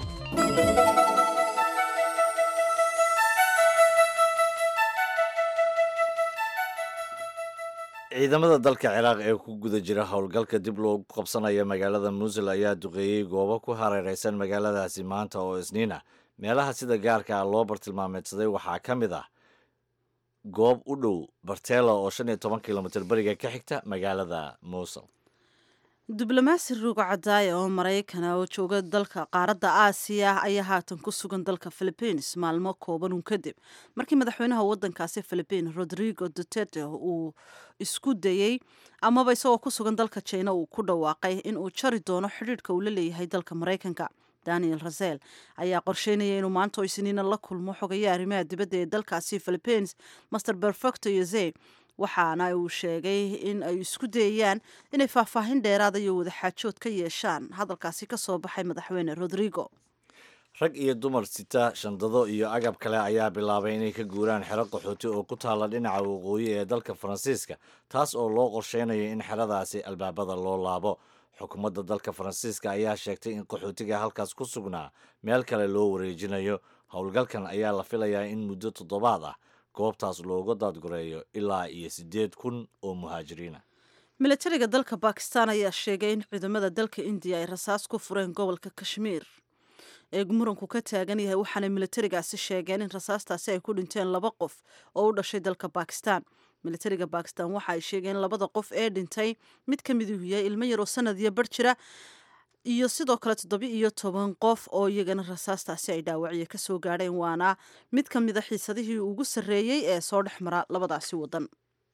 ciidamada dalka ciraaq ee ku guda jira howlgalka dib loogu qabsanaya magaalada muusul ayaa duqeeyey goobo ku hareereysan magaaladaasi maanta oo isniin ah meelaha sida gaarka ah loo bartilmaameedsaday waxaa ka mid ah goob u dhow bartela oo shan iyo toban kilomitir beriga ka xigta magaalada muusul diblomaasi ruuga cadaaya oo maraykana oo jooga dalka qaaradda aasiya ayaa haatan ku sugan dalka philibiins maalmo kooban un kadib markii madaxweynaha wadankaasi philibiin rodrigo duterte uu isku dayey amaba isagoo ku sugan dalka jina uu ku dhawaaqay in uu jari doono xidhiidhka uu la leeyahay dalka maraykanka daniel rasel ayaa qorsheynaya inuu maanta oo isniina la kulmo xogaya arrimaha dibadda ee dalkaasi philibiins master perfecto yose waxaana uu sheegay in ay isku dayayaan inay faahfaahin dheeraada iyo wadaxaajood ka yeeshaan hadalkaasi ka soo baxay madaxweyne rodrigo rag iyo dumar sita shandado iyo agab kale ayaa bilaabay inay ka guuraan xero qaxooti oo ku taalla dhinaca waqooyi ee dalka faransiiska taas oo loo qorsheynayo in xeradaasi albaabada loo laabo xukuumadda dalka faransiiska ayaa sheegtay in qaxootiga halkaas ku sugnaa meel kale loo wareejinayo howlgalkan ayaa la filayaa in muddo toddobaad ah goobtaas looga daadgureeyo ilaa iyo siddeed kun oo muhaajiriina milatariga dalka bakistan ayaa sheegay in ciidamada dalka indiya ay rasaas ku fureen gobolka kashmiir ee muranku ka taagan yahay waxaana milatarigaasi sheegeen in rasaastaasi ay ku dhinteen laba qof oo u dhashay dalka bakistan milatariga bakistan waxa ay sheegeen labada qof ee dhintay mid ka miduhu yahay ilmo yaroo sanad iyo bar jira iyo sidoo kale toddobi iyo toban qof oo iyagana rasaastaasi ay dhaawacyo ka soo gaadheen waana mid ka mida xiisadihii ugu sarreeyey ee soo dhex mara labadaasi waddan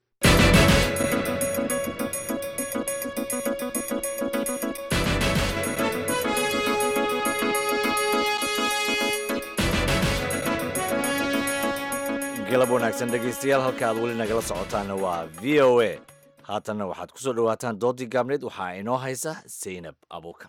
galab wanaagsan dhegaystayaal halka aad weli nagala socotaana waa v o a haatanna waxaad ku soo dhowaataan doodii gaabneed waxaa inoo haysa saynab abuukar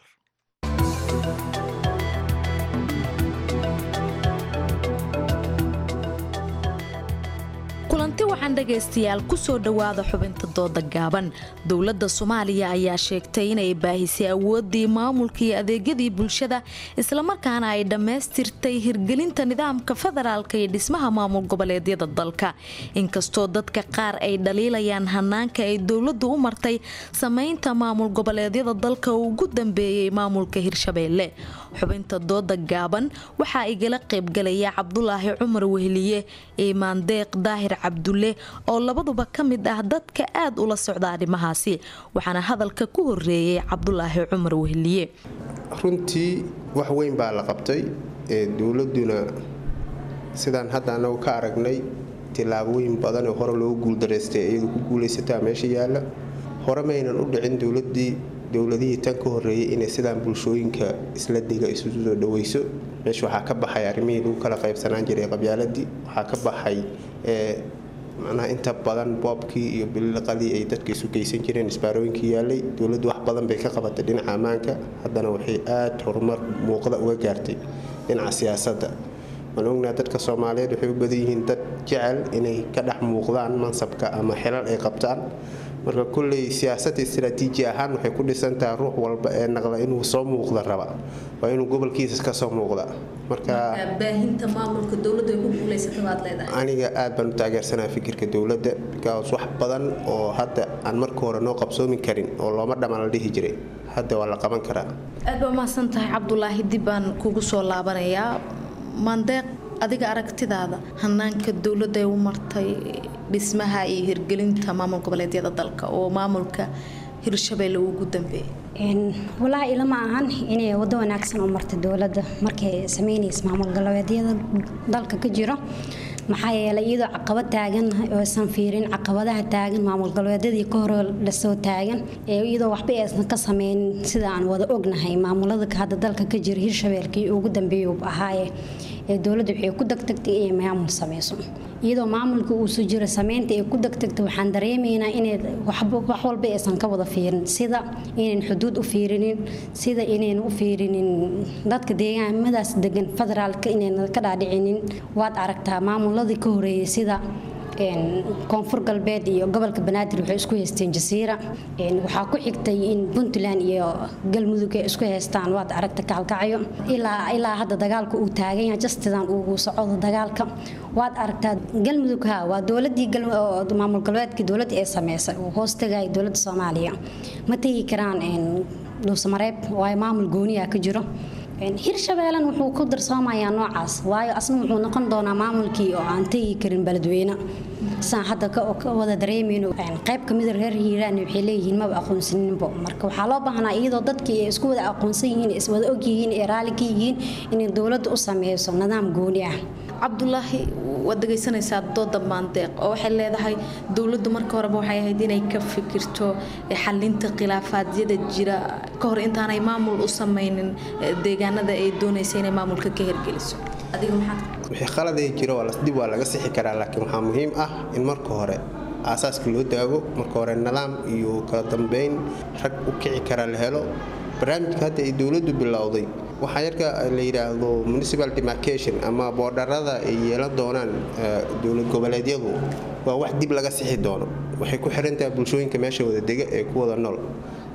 kulanti waxaan dhegaystayaal kusoo dhowaada xubinta dooda gaaban dowladda soomaaliya ayaa sheegtay inay baahisay awooddii maamulka iyo adeegyadii bulshada islamarkaana ay dhammaystirtay hirgelinta nidaamka federaalka iyo dhismaha maamul goboleedyada dalka inkastoo dadka qaar ay dhaliilayaan hanaanka ay dowladdu u martay samaynta maamul goboleedyada dalka uu ugu dambeeyey maamulka hirshabeelle xubinta dooda gaaban waxaa igala qaybgalaya cabdulaahi cumar wehliye iimaan deeq daahir cabdulle oo labaduba ka mid ah dadka aad ula socda arrimahaasi waxaana hadalka ku horeeyey cabdulaahi cumar wehliye runtii wax weyn baa la qabtay ee dowladuna sidaan hadda anagu ka aragnay tillaabooyin badan oo hore loogu guuldaraystay iyadu ku guulaysataa meesha yaalla hore maynan u dhicin dowladii dowladihii tan ka horeeyay inay sidaan bulshooyinka isla dega isu soo dhaweyso meesha waxaa ka baxay arrimihii lagu kala qaybsanaan jiray qabyaaladii waxaa ka baxay macnaha inta badan boobkii iyo biliqadii ay dadka isu geysan jireen isbaarooyinkii yaalay dowladdu wax badan bay ka qabatay dhinaca ammaanka haddana waxay aad horumar muuqda uga gaartay dhinaca siyaasadda waan ognaa dadka soomaaliyeed waxay u badan yihiin dad jecel inay ka dhex muuqdaan mansabka ama xilal ay qabtaan marka kulley siyaasad istaraatiiji ahaan waxay ku dhisantahay ruux walba ee naqda inuu soo muuqda raba waa inuu gobolkiisa ka soo muuqda marka baahinta maamulka dowladdu ay ku guulaysatay baad leedahay aniga aad baan u taageersanaa fikirka dowladda bikaas wax badan oo hadda aan marka hore noo qabsoomi karin oo looma dhammaan la dhihi jiray hadda waa la qaban karaa aad baa mahadsan tahay cabdulaahi dib baan kugu soo laabanayaa maandeeq adiga aragtidaada hanaanka dowladda ay u martay dhismaha iyo hirgelinta maamul goboleedyada dalka oo maamulka hirshabeelle ugu dambeeyay walaahi ilama ahan inay wado wanaagsan u martay dowladda markay sameynaysa maamul goboleedyada dalka ka jiro maxaa yeelay iyadoo caqabad taagan oosan fiirin caqabadaha taagan maamul goboleedyadii ka hore lasoo taagan iyadoo waxba aysan ka sameynin sida aan wada ognahay maamulada hadda dalka ka jira hirshabeelkii ugu dambeeyuu ahaaye ee dowladda waxay ku degtagtay inay maamul sameyso iyadoo maamulka uusu jiro sameynta ay ku degtagtay waxaan dareemaynaa inay wax walba aysan ka wada fiirin sida inayn xuduud u fiirinin sida inayn u fiirinin dadka deegaamadaas degan federaalka inayna ka dhaadhicinin waad aragtaa maamuladii ka horeeyay sida koonfur galbeed iyo gobolka banaadir waxay isku haysteen jasiira waxaa ku xigtay in puntland iyo galmudug ay isku haystaan waad aragta kaalkacyo ilaa ilaa hadda dagaalka uu taagan yahay jastidan uu socdo dagaalka waad aragtaa galmudug ha waa dowladii maamul galbeedkii dowladda ee sameysay uu hoos tagaya dowladda soomaaliya ma tegi karaan dhuusamareeb waayo maamul gooniya ka jiro hirshabeellan wuxuu ku darsoomayaa noocaas waayo asna wuxuu noqon doonaa maamulkii oo aan tegi karin beledweyne saan hadda ka wada dareemayno qayb kamida reer hiiraan waxay leeyihiin maba aqoonsaninbo marka waxaa loo baahnaa iyadoo dadkii ay isku wada aqoonsan yihiin iswada ogyihiin ee raalli ka yihiin inay dowladda u sameyso nidaam gooni ah cabdulaahi waad dhegaysanaysaa dooda maandeeq oo waxay leedahay dowladdu marka horeba waxay ahayd inay ka fikirto xalinta khilaafaadiyada jira ka hor intaanay maamul u sameynin deegaanada ay doonaysa inay maamulka ka hirgeliso wixii khaladee jiro dib waa laga sixi karaa laakiin waxaa muhiim ah in marka hore aasaaska loo daago marka hore nidaam iyo kala dambeyn rag u kici kara la helo barnaamijka hadda ay dowladdu bilowday waxaa yarka la yidhaahdo municipal demarcation ama boodharada ay yeelan doonaan dowlad goboleedyadu waa wax dib laga sixi doono waxay ku xirantahay bulshooyinka meesha wada dega ee ku wada nool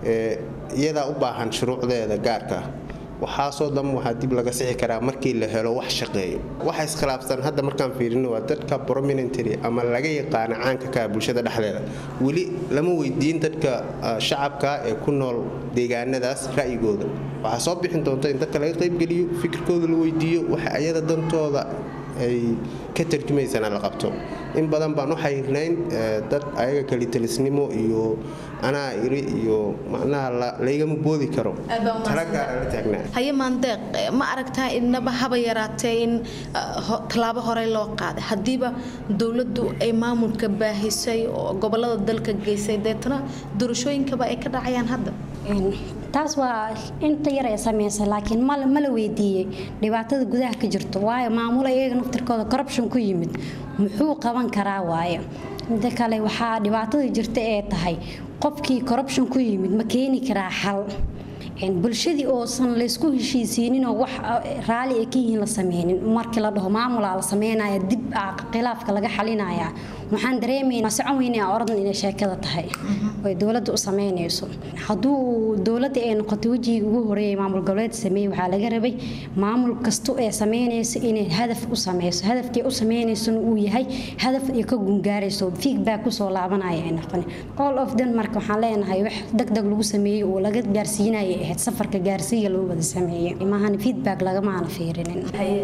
iyadaa u baahan shuruucdeeda gaarka ah waxaasoo dhan waxaa dib laga sixi karaa markii la helo wax shaqeeyo waxa iskhilaafsan hadda markaan fiirino waa dadka prominentary ama laga yaqaana caanka ka bulshada dhexdeeda weli lama weydiin dadka shacabka ee ku nool deegaanadaas ra'yigooda waxaa soo bixin doonta in dadka laga qaybgeliyo fikirkooda la weydiiyo waxa ayada dantooda ay ka tarjumaysana la qabto in badan baan u xayrnayn dad ayaga kalitelisnimo iyo anaa iri iyo macnaha laygama boodi karo talagaara la taagnaa haye maandeeq ma aragtaa inaba haba yaraatee in tallaabo horey loo qaaday haddiiba dowladdu ay maamulka baahisay oo gobolada dalka geysay deetana doorashooyinkaba ay ka dhacayaan hadda taas waa inta yar ee sameysay laakiin ma la weydiiyey dhibaatada gudaha ka jirto waayo maamulo iyaga naftirkooda corruption ku yimid muxuu qaban karaa waayo mida kale waxaa dhibaatada jirta ee tahay qofkii corruption ku yimid ma keeni karaa xal bulshadii oosan laysku heshiisiininoo wax raali ay ka yihiin la sameynin markii la dhaho maamulaa la sameynaya dib khilaafka laga xalinaya waxaan dareemaynaa socon weyne oradan inay sheekada tahay oy dowladda u sameynayso hadduu dowladda ay noqotay wejigii ugu horeeyay maamul goboleed sameeyey waxaa laga rabay maamul kasto ee sameynayso inay hadaf u sameyso hadafkii u sameynaysona uu yahay hadaf ay ka gungaarayso feedback kusoo laabanaya ay noqon all of them marka waxaan leenahay wax degdeg lagu sameeyey oo laga gaarsiinaya ahayd safarka gaarsiiya loo wada sameeyey maahan feedback lagamaana fiirinin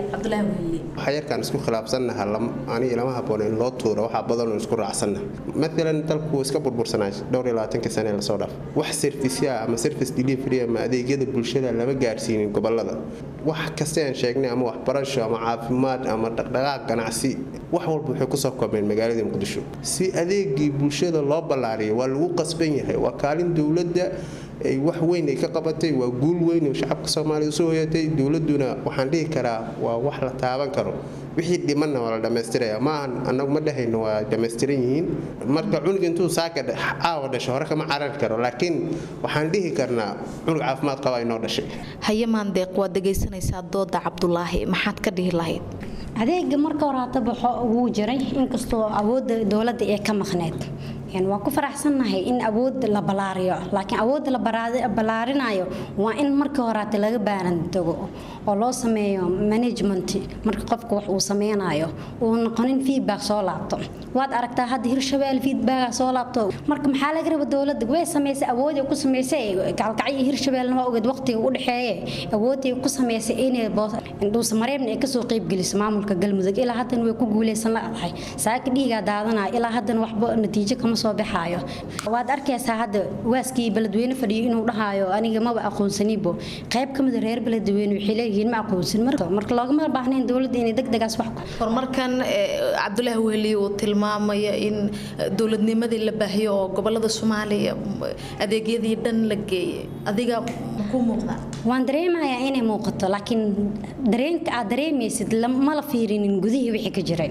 waxaa yarkaan isku khilaafsannaha ani ilama haboon in loo tuuro waxaa badanoo isku raacsanna maalan dalku iska burbursanaa dhowr iyo labaatanka sane lasoo dhaaf wax serviceya ama service delivery ama adeegyada bulshada lama gaarsiinin gobolada wax kasta aan sheegnay ama waxbarasho ama caafimaad ama dhaqdhaqaaq ganacsi wax walba waxay kusoo koobmeen magaalada muqdisho si adeegii bulshada loo ballaariyo waa lagu qasban yahay waa kaalin dowladda ay wax weyn ay ka qabatay waa guul weyn oo shacabka soomaaliya usoo hoyatay dowladuna waxaan dhihi karaa waa wax la taaban karo wixii dhimanna waa la dhammaystiraya maahan annagu ma dhehayno waa dhammaystiran yihiin marka cunug intuu saaka caawa dhasho hore kama carari karo laakiin waxaan dhihi karnaa cunug caafimaad qaba inoo dhashay haye maandeeq waad dhegaysanaysaa dooda cabdulaahi maxaad ka dhihi lahayd adeega marka hore hataba wuu jiray inkastoo awoodda dowladda ee ka maqneyd waa ku faraxsannahay in awood la balaariyo laakiin awoodda la ballaarinayo waa in marka horaate laga baaran tago oo loo sameeyo management marka qofka wax uu sameynayo uu noqonin feedback soo laabto waad aragtaa hadda hirshabelle feedback soo laabto marka maxaa laga raba dowladda way samaysay awood ku samaysay gaalkacyo hirshabelle waa ogeed waqtiga u dhexeeye awoodii ku samaysay inay dhuusamareebna ay kasoo qeybgeliso maamulka galmudug ilaa haddana way ku guuleysan ladahay saaka dhiigaa daadanaya ilaa haddana waxba natiijo kama soo baxaayo waad arkaysaa hadda waaskii beledweyne fadhiyo inuu dhahayo aniga maba aqoonsanibo qayb ka mida reer beledweyne waxay leeyihiin ma aqoonsan marka loogama baahnayn dowladda inay degdegaas wax horumarkan cabdulaahi weheli uu tilmaamaya in dowladnimadii la baahiyo oo gobolada soomaaliya adeegyadii dhan la geeyay adiga makuu muuqdaa waan dareemayaa inay muuqato laakiin dareenka aad dareemaysid ma la fiirinin gudihii wixii ka jiray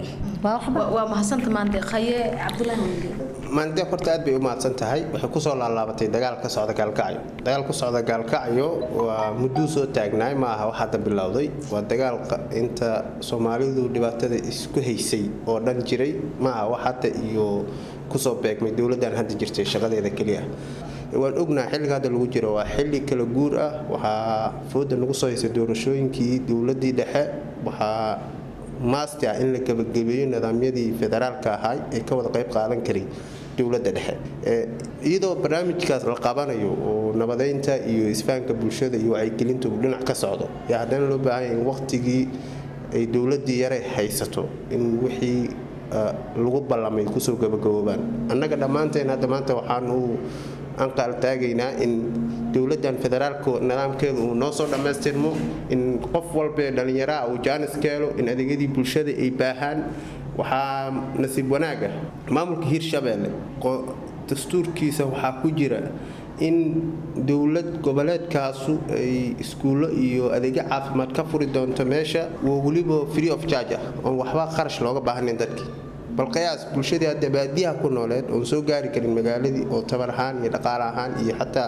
waa mahadsanta maante khaye cabdulaahi maandeeq horta aad bay u mahadsan tahay waxay kusoo laalaabatay dagaal ka socda gaalkacyo dagaal ku socda gaalkacyo waa mudduu soo taagnaay ma aha wax hadda bilowday waa dagaal inta soomaalidu dhibaatada isku haysay oo dhan jiray ma aha wax hadda iyo kusoo beegmay dowladdan hadda jirtay shaqadeeda keliya waan ognaha xilliga hadda lagu jiro waa xilli kala guur ah waxaa fooda nagu soo haysay doorashooyinkii dowladii dhexe waxaa maasti ah in la gabagabeeyo nidaamyadii federaalka ahaa ee ka wada qayb qaadan karay dowladda dhexe iyadoo barnaamijkaas la qabanayo oo nabadeynta iyo isfahanka bulshada iyo wacyigelinta uu dhinac ka socdo yaa haddana loo baahanya in waqtigii ay dowladii yare haysato in wixii lagu ballamay kusoo gabagaboobaan annaga dhammaanteen hadda maanta waxaanu anqaal taagaynaa in dowladdan federaalka nidaamkeeda uu noo soo dhammaystirmo in qof walba dhallinyaraha uu jaanis ka helo in adeegyadii bulshada ay baahaan waxaa nasiib wanaaga maamulka hirshabeelle dastuurkiisa waxaa ku jira in dowlad goboleedkaasu ay iskuullo iyo adeegyo caafimaad ka furi doonto meesha waa weliba free of charge ah oon waxba qarash looga baahnayn dadkii bal qiyaas bulshadii hadda baadiyaha ku nooleed oon soo gaari karin magaaladii oo tabar ahaan iyo dhaqaale ahaan iyo xataa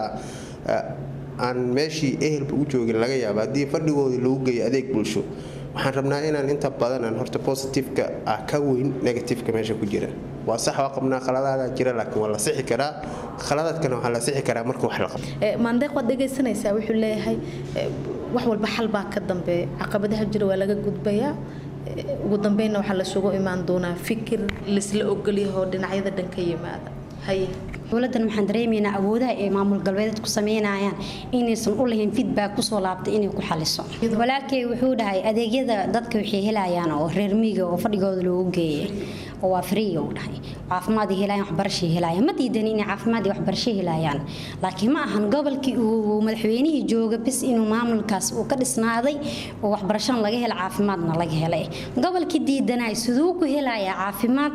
aan meeshii ehelba u joogin laga yaaba haddii fadhigoodii lagu geeyo adeeg bulsho waxaan rabnaa inaan inta badanaan horta positifeka ah ka weyn negatifeka meesha ku jira waa sax waa qabnaa khaladaada jira laakiin waa la sixi karaa khaladaadkana waxaa la sixi karaa marka wax la qabto maandeeq waad dhegaysanaysaa wuxuu leeyahay wax walba xal baa ka dambeeya caqabadaha jira waa laga gudbayaa ugu dambeynna waxaa lasugu imaan doonaa fikir laisla ogolyaho dhinacyada dhan ka yimaada haye dowladan waxaan dareemaynaa awoodaha ay maamul galbeedeed ku sameynayaan inaysan u lahayn feedback kusoo laabtay inay ku xaliso walaalkay wuxuu dhahay adeegyada dadka waxay helayaan oo reer miyiga oo fadhigooda loogu geeyay oo waa free uu dhahay caafimaad ay helayaan waxbarashay helayaan ma diidan inay caafimaad iyo waxbarasho helayaan laakiin ma ahan gobolkii uu madaxweynihii jooga bis inuu maamulkaas uu ka dhisnaaday oo waxbarashana laga hela caafimaadna laga helay gobolkii diidanay siduu ku helayaa caafimaad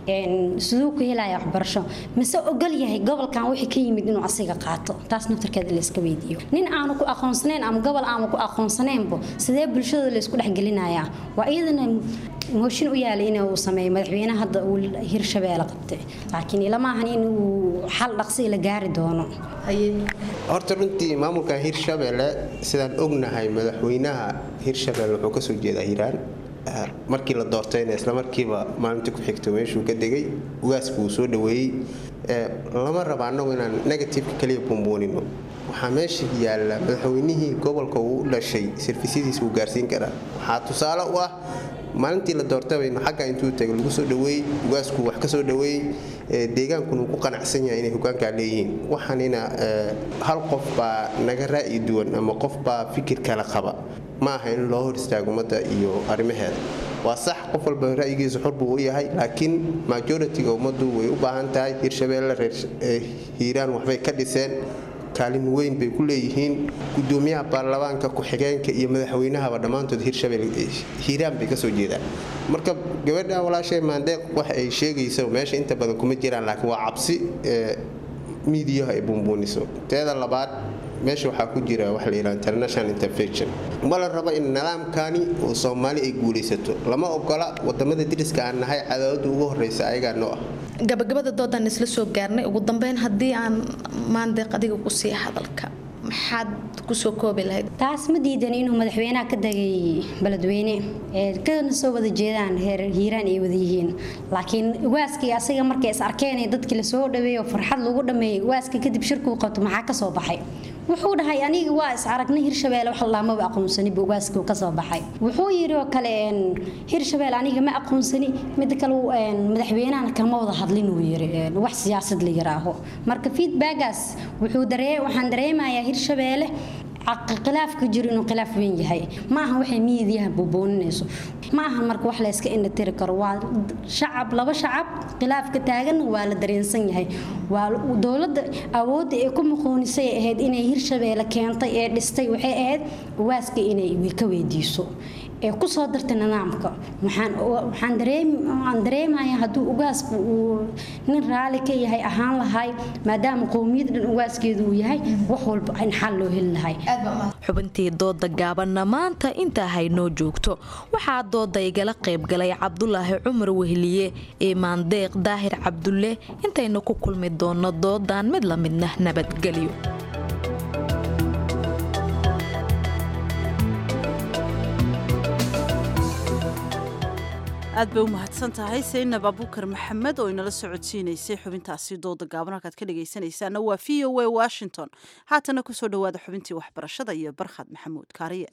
siduu ku helayaa waxbarasho mise ogol yahay gobolkan wixii ka yimid inuu asiga qaato taas naftarkeeda la iska weydiiyo nin aanu ku aqoonsanayn ama gobol aanu ku aqoonsanaynbo sidee bulshada la isku dhexgelinayaa waa iyadana mooshin u yaala inuu sameeyo madaxweynaha hadda uu hirshabeelle qabtay laakiin ilama ahan in uu xal dhaqsi la gaari doono horta runtii maamulkan hirshabeelle sidaan ognahay madaxweynaha hirshabeelle wuxuu kasoo jeedaa hiiraan markii la doortayna isla markiiba maalintii ku xigto meeshuu ka degay ugaasku uu soo dhaweeyey lama raba annagu inaan negatifeka kaliya bumbuunino waxaa meesha yaalla madaxweynihii gobolka uu u dhashay sarfisyadiisa uu gaarsiin karaa waxaa tusaale u ah maalintii la doortabayno xagga intuu tagay lagu soo dhaweeyey ugaasku wax ka soo dhaweeyey deegaankuna uu ku qanacsan yahay inay hogaankaa leeyihiin waxaanina hal qof baa naga ra'yi duwan ama qof baa fikir kale qaba ma aha in loo hor istaago ummadda iyo arrimaheeda waa sax qof walba ra'yigiisa xor buu u yahay laakiin majoritiga ummaddu way u baahan tahay hirshabeelle reer hiiraan waxbay ka dhiseen kaalin weyn bay ku leeyihiin gudoomiyaha baarlamaanka ku-xigeenka iyo madaxweynahaba dhammaantood hirshabelle hiiraan bay kasoo jeedaan marka gabadha walaashay maandeeq wax ay sheegayso meesha inta badan kuma jiraan laakiin waa cabsi miidiyaha ay bumbuuniso teeda labaad meesha waxaa ku jira waxa la yidhaha international intervention ma la rabo in nidaamkani oo soomaali ay guulaysato lama ogola wadamada diriska aan nahay cadaawada ugu horeysa ayagaa noo ah gabagabada doodaan isla soo gaarnay ugu dambeyn haddii aan maandeeq adiga ku sii hadalka maxaad kusoo koobi lahayd taas ma diidan inuu madaxweynaha ka degay beledweyne ee kana soo wada jeedaan reer hiiraan ay wada yihiin laakiin waaskii asaga markay is arkeen ee dadkii lasoo dhaweeyo farxad lagu dhameeyey waaska kadib shirkuu qabto maxaa ka soo baxay wuxuu dhahay aniga waa is aragnay hirshabeelle wax laamaba aqoonsani buu waaskii ka soo baxay wuxuu yidhi oo kale hirshabeelle aniga ma aqoonsani mid kale madaxweynahana kama wada hadlin uu yiri wax siyaasad la yiraaho marka feedbackaas wuxuu daree waxaan dareemayaa hirshabeelle khilaaf ka jiro inuu khilaaf weyn yahay ma aha waxay miidiyaha buubooninayso ma ahan marka wax la iska indhatiri karo waa shacab laba shacab khilaafka taagan waa la dareensan yahay waa dowladda awoodda ee ku muqoonisay ahayd inay hirshabeelle keentay ee dhistay waxay ahayd waaska inay ka weydiiso ee ku soo dartay nidaamka waxaan dareemaya hadduu ugaasku uu nin raali ka yahay ahaan lahay maadaama qowmiyad dhan ugaaskeedu uu yahay wax walba in xal loo heli lahay xubintii dooda gaabanna maanta intaa haynoo joogto waxaa dooda igala qaybgalay cabdulaahi cumar wehliye imaan deeq daahir cabdulle intaynu ku kulmi doonno doodan mid la midna nabadgelyo aad bay u mahadsan tahay saynab abukar maxamed oo inala socodsiinaysay xubintaasi dooda gaaban halkaad ka dhegaysanaysaana waa v o a washington haatana kusoo dhowaada xubintii waxbarashada iyo barkhad maxamuud kaariye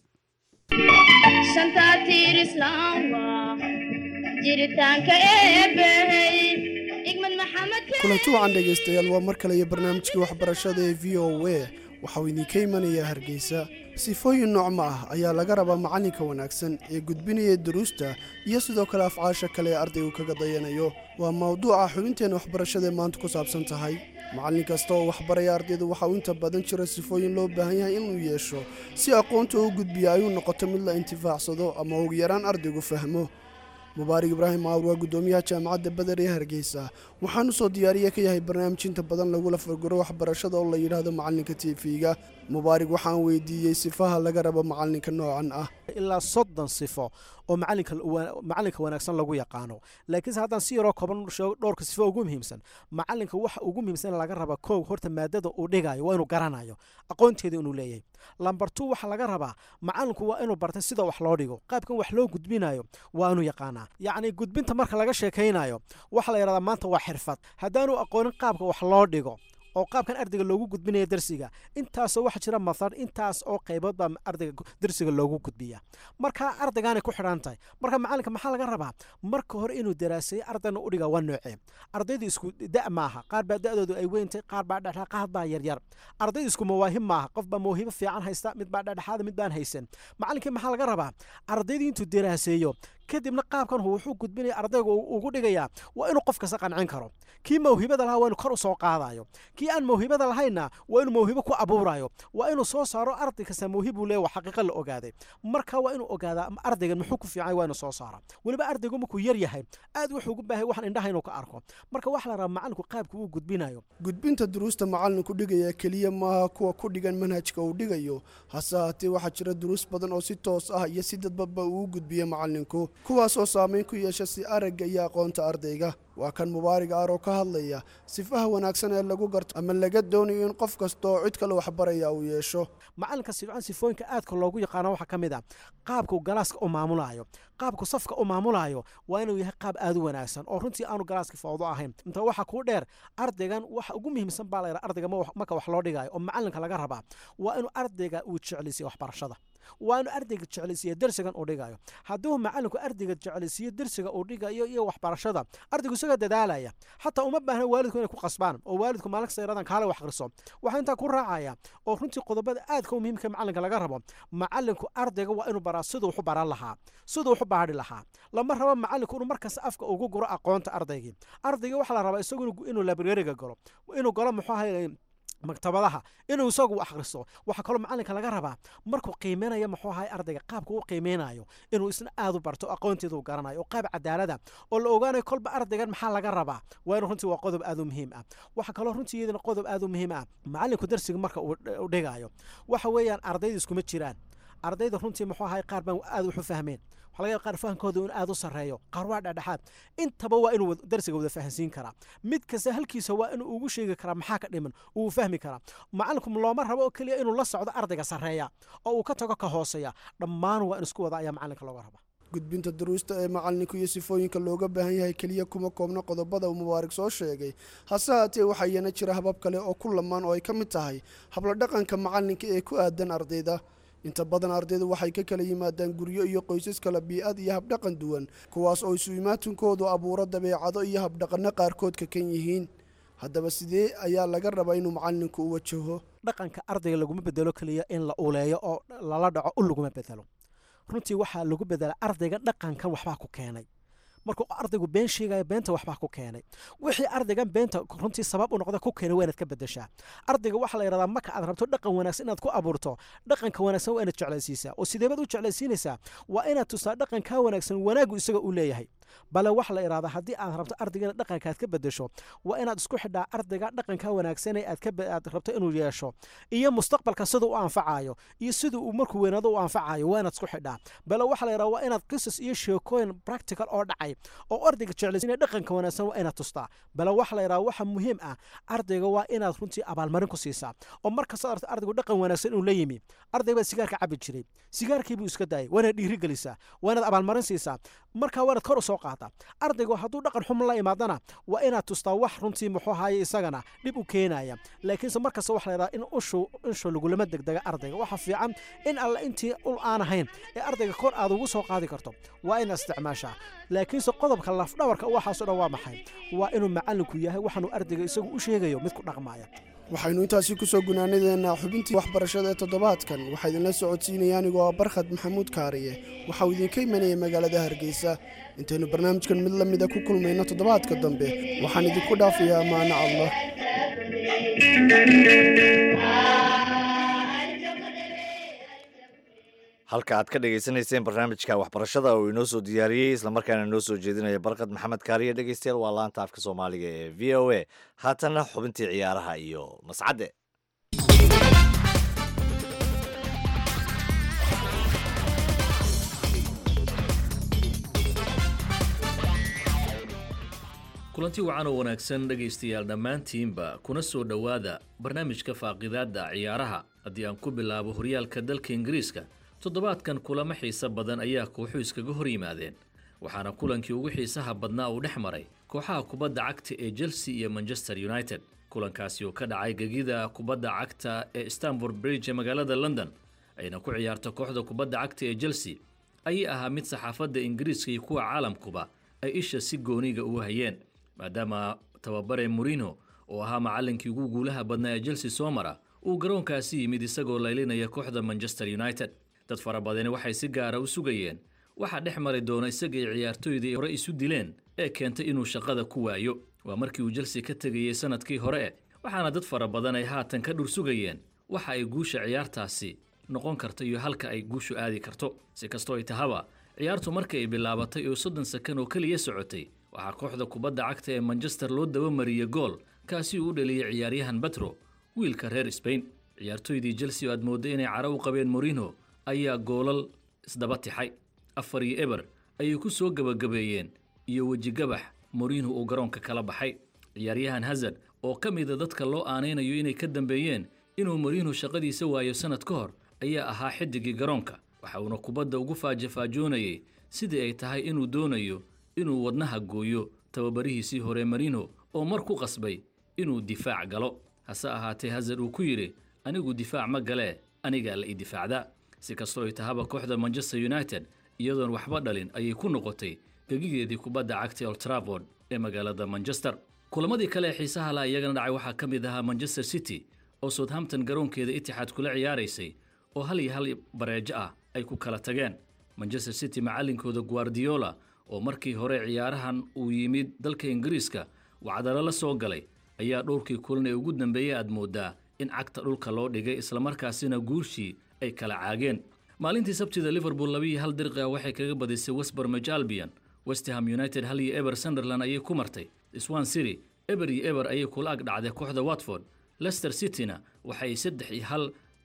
kulanti wacan dhegaystayaal waa mar kale iyo barnaamijkii waxbarashada ee v o a waxauu idinka imanayaa hargeysa sifooyin noocma ah ayaa laga rabaa macallinka wanaagsan ee gudbinaya duruusta iyo sidoo kale afcaasha kale ee ardaygu kaga dayanayo waa mawduuca xubinteenna waxbarashadaee maanta ku saabsan tahay macallin kasta oo waxbaraya ardayda waxa uu inta badan jira sifooyin loo baahan yahay inuu yeesho si aqoonta uu gudbiya ayuu noqoto mid la intifaacsado ama ugu yaraan ardaygu fahmo mubaarig ibraahim maawr waa guddoomiyaha jaamacadda beder ee hargeysa waxaanu soo diyaariya ka yahay barnaamij inta badan lagula fargaro waxbarashada oo la yidhaahdo macallinka tv-ga mubaarig waxaan weydiiyey sifaha laga rabo macallinka noocan ah ilaa soddon sifo oo macalinka wanaagsan lagu yaqaano laakiinse haddaan si yaroo kooban dhowrka sifo ugu muhiimsan macalinka waxa ugu muhiimsan laga raba kow horta maadada uu dhigayo waa inuu garanayo aqoonteeda inuu leeyahay lambar two waxaa laga rabaa macalinku waa inuu bartay sida wax loo dhigo qaabkan wax loo gudbinayo waa inuu yaqaanaa yacni gudbinta marka laga sheekaynayo waxaa la yidhahdaa maanta waa xirfad haddaanu aqoonin qaabka wax loo dhigo oo qaabkan ardayga loogu gudbinaya darsiga intaasoo waxa jira mathar intaas oo qaybood baa ardayga darsiga loogu gudbiya marka ardaygaanay ku xidhan tahay marka macalinka maxaa laga rabaa marka hore inuu daraaseeyo ardayna u dhiga waa noocee ardaydu isku da' maaha qaar baa da'doodu ay weyntay qaar baa dhexdhex qaar baa yaryar ardaydu isku mawaahib maaha qof baa mawhibo fiican haysta mid baa dhexdhexaada mid baan haysan macalinkii maxaa laga rabaa ardaydu intuu daraaseeyo kadibna qaabkan wuxuu gudbinaya ardayga ugu dhigayaa waa inuu qof kasta qancin karo kii mawhibada lahaa waa inuu kor u soo qaadayo kii aan mawhibada lahayna waa inuu mawhibo ku abuurayo waa inuu soo saaro arday kasta mawhibuu leeya waa xaqiiqa la ogaaday marka waa inuu ogaadaa ardaygan muxuu ku fiican waa inuu soo saara weliba ardaygu markuu yar yahay aad wuxuu ugu baahay waxaan indhaha inuu ka arko marka waxaa la rabaa macalinku qaabka uu gudbinayo gudbinta duruusta macallinku dhigaya keliya maaha kuwa ku dhigan manhajka uu dhigayo hase haatee waxaa jira duruus badan oo si toos ah iyo si dadbaba uu gudbiya macallinku kuwaasoo saamayn ku yeesha si aragga iyo aqoonta ardayga waa kan mubaarig aaroo ka hadlaya sifaha wanaagsan ee lagu garto ama laga doonayo in qof kasta oo cid kale waxbaraya uu yeesho macalinka sifcan sifooyinka aadka loogu yaqaano waxaa ka mid ah qaabkuu galaaska u maamulayo qaabku safka u maamulayo waa inuu yahay qaab aad u wanaagsan oo runtii aanu galaaska fawdo ahayn inta waxaa kuu dheer ardaygan waxa ugu muhiimsan baa layidhaha ardayga marka wax loo dhigayo oo macalinka laga rabaa waa inuu ardayga uu jeclisiyo waxbarashada waa inuu ardayga jeclaysiiyo darsigan uu dhigayo hadduu macalinku ardayga jeclaysiiyo darsiga uu dhigayo iyo waxbarashada ardaygu isaga dadaalaya xataa uma baahna waalidku inay ku qasbaan oo waalidku maalin kasta yaradan kaale wax akhriso waxaa intaa ku raacaya oo runtii qodobada aadka u muhiimka macalinka laga rabo macalinku ardayga waa inuu baraa siduu waxu baran lahaa siduu waxu baadhi lahaa lama rabo macalinku inuu markasta afka ugu guro aqoonta ardaygii ardayga waxaa la rabaa isagu inuu librariga galo inuu galo muxuu ahay maktabadaha inuu isagu akhriso waxaa kaloo macalinka laga rabaa markuu qiimeynaya muxuu ahay ardayga qaabka u qiimeynayo inuu isna aad u barto aqoonteeda u garanayo oo qaab cadaalada oo la ogaanayo kolba ardaygan maxaa laga rabaa waa inuu runtii waa qodob aad u muhiim ah waxaa kaloo runtii iyadana qodob aad u muhiim ah macalinku darsiga marka uu dhigayo waxa weeyaan ardayda iskuma jiraan ardayda runtii muxuu ahay qaar baan aad wax u fahmeen waxaa laga yaaba qaar fahamkooda in aad u sarreeyo qaar waa dhexdhexaad intaba waa inuu darsiga wada fahansiin karaa mid kasta halkiisa waa inuu ugu sheegi karaa maxaa ka dhiman uu fahmi karaa macalinku looma rabo oo keliya inuu la socdo ardayga sarreeya oo uu ka tago ka hooseeya dhammaan waa in isku wada ayaa macalinka looga raba gudbinta duruusta ee macalinku iyo sifooyinka looga baahan yahay keliya kuma koobna qodobada uu mubaarig soo sheegay hase haatee waxaa iyana jira habab kale oo ku lamaan oo ay ka mid tahay habla dhaqanka macalinka ee ku aadan ardayda inta badan ardaydu waxay ka kala yimaadaan guryo iyo qoysas kala bii'ad iyo habdhaqan duwan kuwaas oo isu imaatinkoodu abuuro dabeecado iyo habdhaqanno qaarkood ka kan yihiin haddaba sidee ayaa laga rabaa inuu macalinku u wajaho dhaqanka ardayga laguma bedelo keliya in la uleeyo oo lala dhaco u laguma bedelo runtii waxaa lagu bedela ardayga dhaqankan waxbaa ku keenay markuu ardaygu been sheegaya beenta waxbaa ku keenay wixii ardaygan beenta runtii sabab u noqda ku keenay waa inaad ka bedeshaa ardayga waxaa la yidhahdaa marka aad rabto dhaqan wanaagsan inaad ku abuurto dhaqanka wanaagsan waa inaad jeclaysiisaa oo sideebaad u jeclaysiinaysaa waa inaad tustaa dhaqankaa wanaagsan wanaagu isaga u leeyahay bale waxa la idhahdaa haddii aad rabto ardayga inaad dhaqankaad ka bedesho waa inaad isku xidhaa ardayga dhaqanka wanaagsan ee aad rabto inuu yeesho iyo mustaqbalka siduu u anfacayo iyo siduu uu markuu weynaado u anfacayo waa inaad isku xidhaa bale waxa la yidhahdaa waa inaad qisas iyo sheekooyin practical oo dhacay oo ardayga jeclaysiinaya dhaqanka wanaagsan waa inaad tustaa bale waxa la yidhahdaa waxa muhiim ah ardayga waa inaad runtii abaalmarin ku siisaa oo markasta aragto ardaygu dhaqan wanaagsan inuu la yimi arday baa sigaarka cabi jiray sigaarkii buu iska daayay waa inaad dhiiri gelisaa waa inaad abaalmarin siisaa markaa waa inaad kor u soo qaata ardaygu hadduu dhaqan xum la imaadana waa inaad tustaa wax runtii muxuu ahaye isagana dhib u keenaya laakiinse markasta waxa la yidhaha in ushu inshu lagulama degdega ardayga waxa fiican in alle intii ul aan ahayn ee ardayga kor aad ugu soo qaadi karto waa inaad isticmaashaa laakiinse qodobka lafdhabarka waxaaso dhan waa maxay waa inuu macallinku yahay waxaanuu ardayga isagu u sheegayo mid ku dhaqmaya waxaynu intaasi kusoo gunaanadeennaa xubintii waxbarashada ee toddobaadkan waxaa idinla socodsiinaya anigoo ah barkhad maxamuud kaariye waxauu idinka imanayay magaalada hargeysa intaynu barnaamijkan mid la mida ku kulmayno toddobaadka dambe waxaan idinku dhaafayaa ammaano allah halka aad ka dhagaysanayseen barnaamijka waxbarashada oo inoo soo diyaariyey islamarkaana inoo soo jeedinaya barkad maxamed kaariye dhegeystayaal waa laanta afka soomaaliga ee v o a haatanna xubintii ciyaaraha iyo mascadde kulanti wacan oo wanaagsan dhegaystayaal dhammaantiinba kuna soo dhowaada barnaamijka faaqidaadda ciyaaraha haddii aan ku bilaabo horyaalka dalka ingiriiska toddobaadkan kulamo xiise badan ayaa kooxu iskaga hor yimaadeen waxaana kulankii ugu xiisaha badnaa uu dhex maray kooxaha kubadda cagta ee chelsea iyo manchester united kulankaasi oo ka dhacay gegida kubadda cagta ee stanford bridge ee magaalada london ayna ku ciyaarto kooxda kubadda cagta ee chelsea ayay ahaa mid saxaafadda ingiriiska iyo kuwa caalamkuba ay isha si gooniga ugu hayeen maadaama tababare morino oo ahaa macallinkii ugu guulaha badnaa ee chelsea soo mara uu garoonkaasi yimid isagoo laylinaya kooxda manchester united dad fara badani waxay si gaara u sugayeen waxaa dhex mari doona isagay ciyaartoydii hore isu dileen ee keentay inuu shaqada ku waayo waa markii uu chelsea ka tegayey sanadkii hore waxaana dad fara badan ay haatan ka dhur sugayeen waxa ay guusha ciyaartaasi noqon karta iyo halka ay guushu aadi karto si kastoo ay tahaba ciyaartu markii ay bilaabatay oo soddon sakan oo keliya socotay waxaa kooxda kubadda cagta ee manchester loo dabamariyey gool kaasi uu u dhaliyey ciyaaryahan betro wiilka reer sbain ciyaartoydii chelsea oo aad moodday inay cara u qabeen morino ayaa goolal isdaba tixay afar iyo eber ayay ku soo gebagabeeyeen iyo wejigabax morino uu garoonka kala baxay ciyaaryahan hazard oo ka mida dadka loo aanaynayo inay ka dambeeyeen inuu morino shaqadiisa waayo sannad ka hor ayaa ahaa xidigii garoonka waxa uuna kubadda ugu faajafaajoonayay sidii ay tahay inuu doonayo inuu wadnaha gooyo tababarihiisii hore marino oo mar ku qasbay inuu difaac galo hase ahaatee hazard uu ku yidhi anigu difaac ma galee anigaa la ii difaacdaa si kastoo ay tahaba kooxda manchester united iyadoon waxba dhalin ayay ku noqotay gegigeedii kubadda cagta old trafford ee magaalada manchester kulamadii kale ee xiisaha la iyagana dhacay waxaa ka mid ahaa manchester city oo southampton garoonkeeda itixaad kula ciyaaraysay oo hal iyo hal bareejo ah ay ku kala tageen manchester city macallinkooda guardiola oo markii hore ciyaarahan uu yimid dalka ingiriiska wacdalo la soo galay ayaa dhowrkii kulan ee ugu dambeeyey aad mooddaa in cagta dhulka loo dhigay islamarkaasina guushii ay kala caageen maalintii sabtida liverpool labiiyo hal dirqia waxay kaga badisay westbermage albion westham united hal iyo eber sunderland ayay ku martay swan city eber iyo eber ayay kula ag dhacday kooxda watford lester cityna waxay saddex iyo hal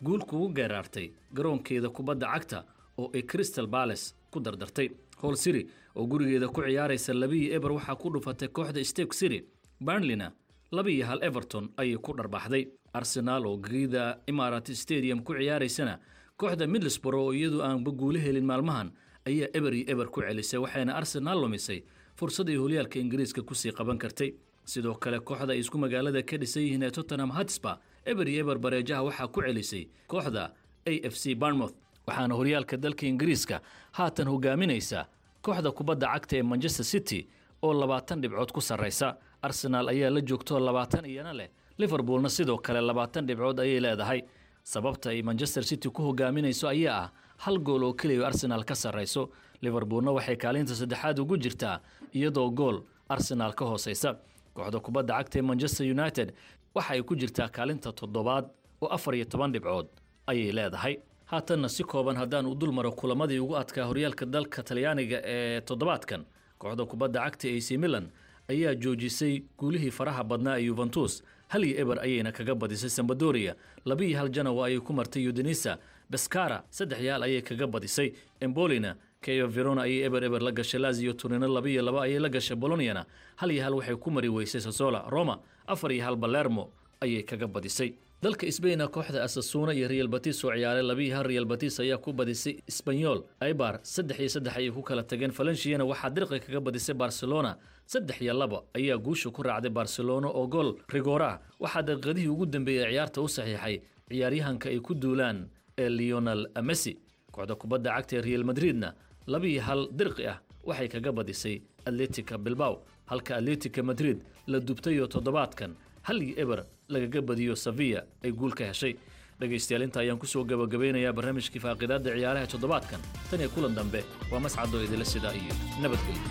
guul kugu geeraartay garoonkeeda kubadda cagta oo ay crystal bales ku dardartay hol city oo gurigeeda ku ciyaaraysa labiyi eber waxaa ku dhufatay kooxda stake city burnleyna labiiyo hal everton ayay ku dharbaaxday arsenaal oo gegida imarat stadium ku ciyaaraysana kooxda middlesborough oo iyadu aanba guulo helin maalmahan ayaa eber iyo eber ku celisay waxayna arsenaal lumisay fursadii holyaalka ingiriiska kusii qaban kartay sidoo kale kooxda ay isku magaalada ka dhisan yihiin ee tottenham hotspur eber iyo eber bareejaha waxaa ku celisay kooxda a f c barnmouth waxaana horyaalka dalka ingiriiska haatan hogaaminaysa kooxda kubadda cagta ee manchester city oo labaatan dhibcood ku sarraysa arsenaal ayaa la joogtoo labaatan iyana leh liverpoolna sidoo kale labaatan dhibcood ayay leedahay sababta ay manchester city ku hogaaminayso ayaa ah hal gool oo keliya arsenaal ka sarrayso liverpoolna waxay kaalinta saddexaad ugu jirtaa iyadoo gool arsenaal ka hoosaysa kooxda kubadda cagta ee manchester united waxa ay ku jirtaa kaalinta toddobaad oo afar iyo toban dhibcood ayay leedahay haatanna si kooban haddaan u dul maro kulamadii ugu adkaa horyaalka dalka talyaaniga ee toddobaadkan kooxda kubadda cagta ac milan ayaa joojisay guulihii faraha badnaa ee yuventus hal iyo eber ayayna kaga badisay sambadoria labiiyo hal janawa ayay ku martay udinisa beskara saddex yaal ayay kaga badisay embolina keo verona ayay eber eber la gashay lazio turino labiiyo laba ayay la gashay boloniana hal iyo hal waxay ku mari weysay sasola roma afar iyo hal balermo ayay kaga badisay dalka sbaina kooxda asasuuna iyo real batis oo ciyaaray labiiyo hal real batis ayaa ku badisay sbanyol aibar saddex iyo saddex ayay ku kala tageen valenciana waxaa dirqi kaga badisay barcelona saddex iyo laba ayaa guusha ku raacday barcelona oo gool rigora waxaa daqiiqadihii ugu dambeeyey ciyaarta u saxiixay ciyaaryahanka ay ku duulaan ee leonel messi kooxda kubadda cagta ee real madridna labiiyo hal dirqi ah waxay kaga badisay atletica bilbaw halka atletica madrid la dubtayoo toddobaadkan hal iyo eber lagaga badiyo sevilla ay guul ka heshay dhegaystayaal inta ayaan kusoo gabagabeynayaa barnaamijkii faaqidaadda ciyaaraha toddobaadkan tan iyo kulan dambe waa mascadoo idila sidaa iyo nabadgelyo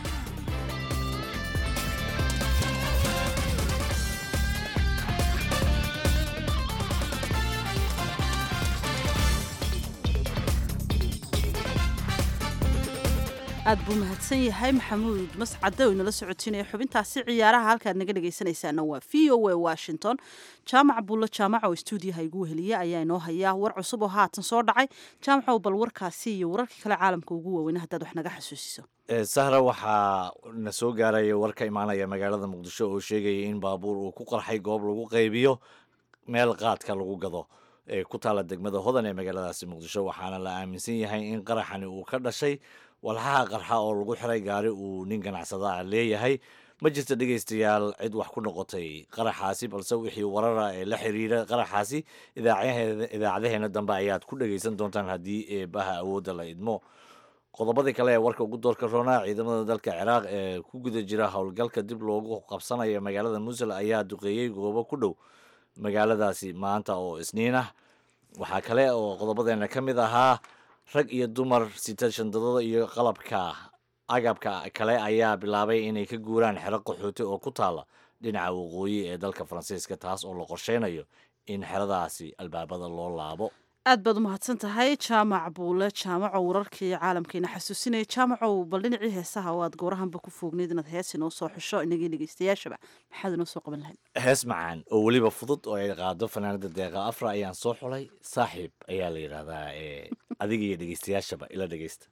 aad buu mahadsan yahay maxamuud mascade oo inala socotinaya xubintaasi ciyaaraha halkaad naga dhegaysanaysaana waa v o a washington jaamac buulo jaamac oo stuudiyaha igu weheliya ayaa inoo hayaa war cusub oo haatan soo dhacay jaamacow bal warkaasi iyo wararkii kale caalamka ugu waaweyn haddaad wax naga xasuusiso sahra waxaa na soo gaaraya war ka imaanaya magaalada muqdisho oo sheegaya in baabuur uu ku qarxay goob lagu qaybiyo meel qaadka lagu gado ee ku taala degmada hodan ee magaaladaasi muqdisho waxaana la aaminsan yahay in qaraxani uu ka dhashay walxaha qarxa oo lagu xiray gaari uu nin ganacsada ah leeyahay ma jirto dhegaystayaal cid wax ku noqotay qaraxaasi balse wixii warara ee la xiriira qaraxaasi idaacadaheena dambe ayaad ku dhegaysan doontaan haddii eebaha awoodda la idmo qodobadii kale ee warka ugu doorka roonaa ciidamada dalka ciraaq ee ku guda jira howlgalka dib loogu qabsanaya magaalada musul ayaa duqeeyey goobo ku dhow magaaladaasi maanta oo isniin ah waxaa kale oo qodobadeena ka mid ahaa rag iyo dumar sita shandadada iyo qalabka agabka kale ayaa bilaabay inay ka guuraan xero qaxooti oo ku taala dhinaca waqooyi ee dalka faransiiska taas oo la qorsheynayo in xeradaasi albaabada loo laabo aad baad u mahadsan tahay jaamac buule jaamacow wararkii caalamkeena xasuusinaya jaamacow bal dhinacii heesaha oo aad goorahanba ku foogneyd inaad hees inoo soo xusho inagii dhegeystayaashaba maxaad inoo soo qaban lahayd hees macaan oo weliba fudud oo ay qaado fanaanada deeqa afra ayaan soo xulay saaxiib ayaa la yidhaahdaa ee adiga iyo dhegeystayaashaba ila dhegeysta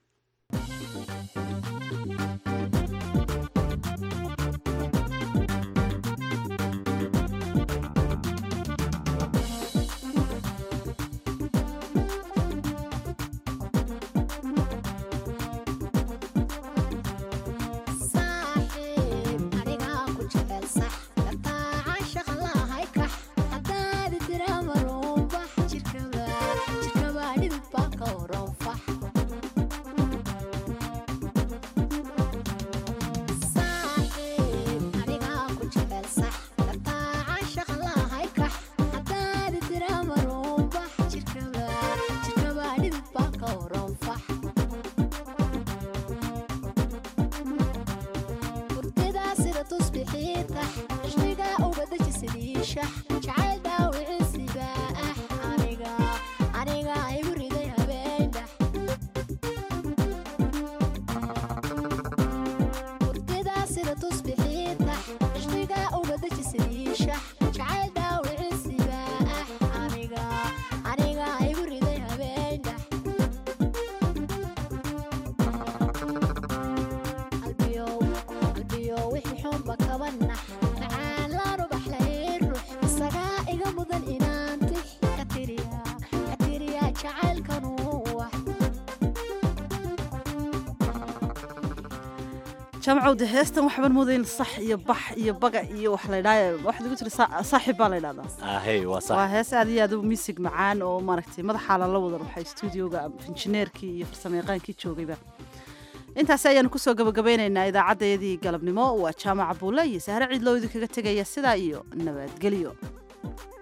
Jirkaba dhidid baa ka waran fax jaamacowda heestan waxbaan moodayn sax iyo bax iyo baga iyo wax la ydhaa waxaad ugu tiri saaxib baa la ydhahdaa ahey waa sax waa hees aad iyo aad u miisig macaan oo maaragtay madaxaa lala wadan waxay stuudioga injineerkii iyo farsamayaqaankii joogayba intaasi ayaanu kusoo gabagabeynaynaa idaacaddayadii galabnimo waa jaamaca buulle iyo sahre ciidloo idinkaga tegaya sidaa iyo nabadgelyo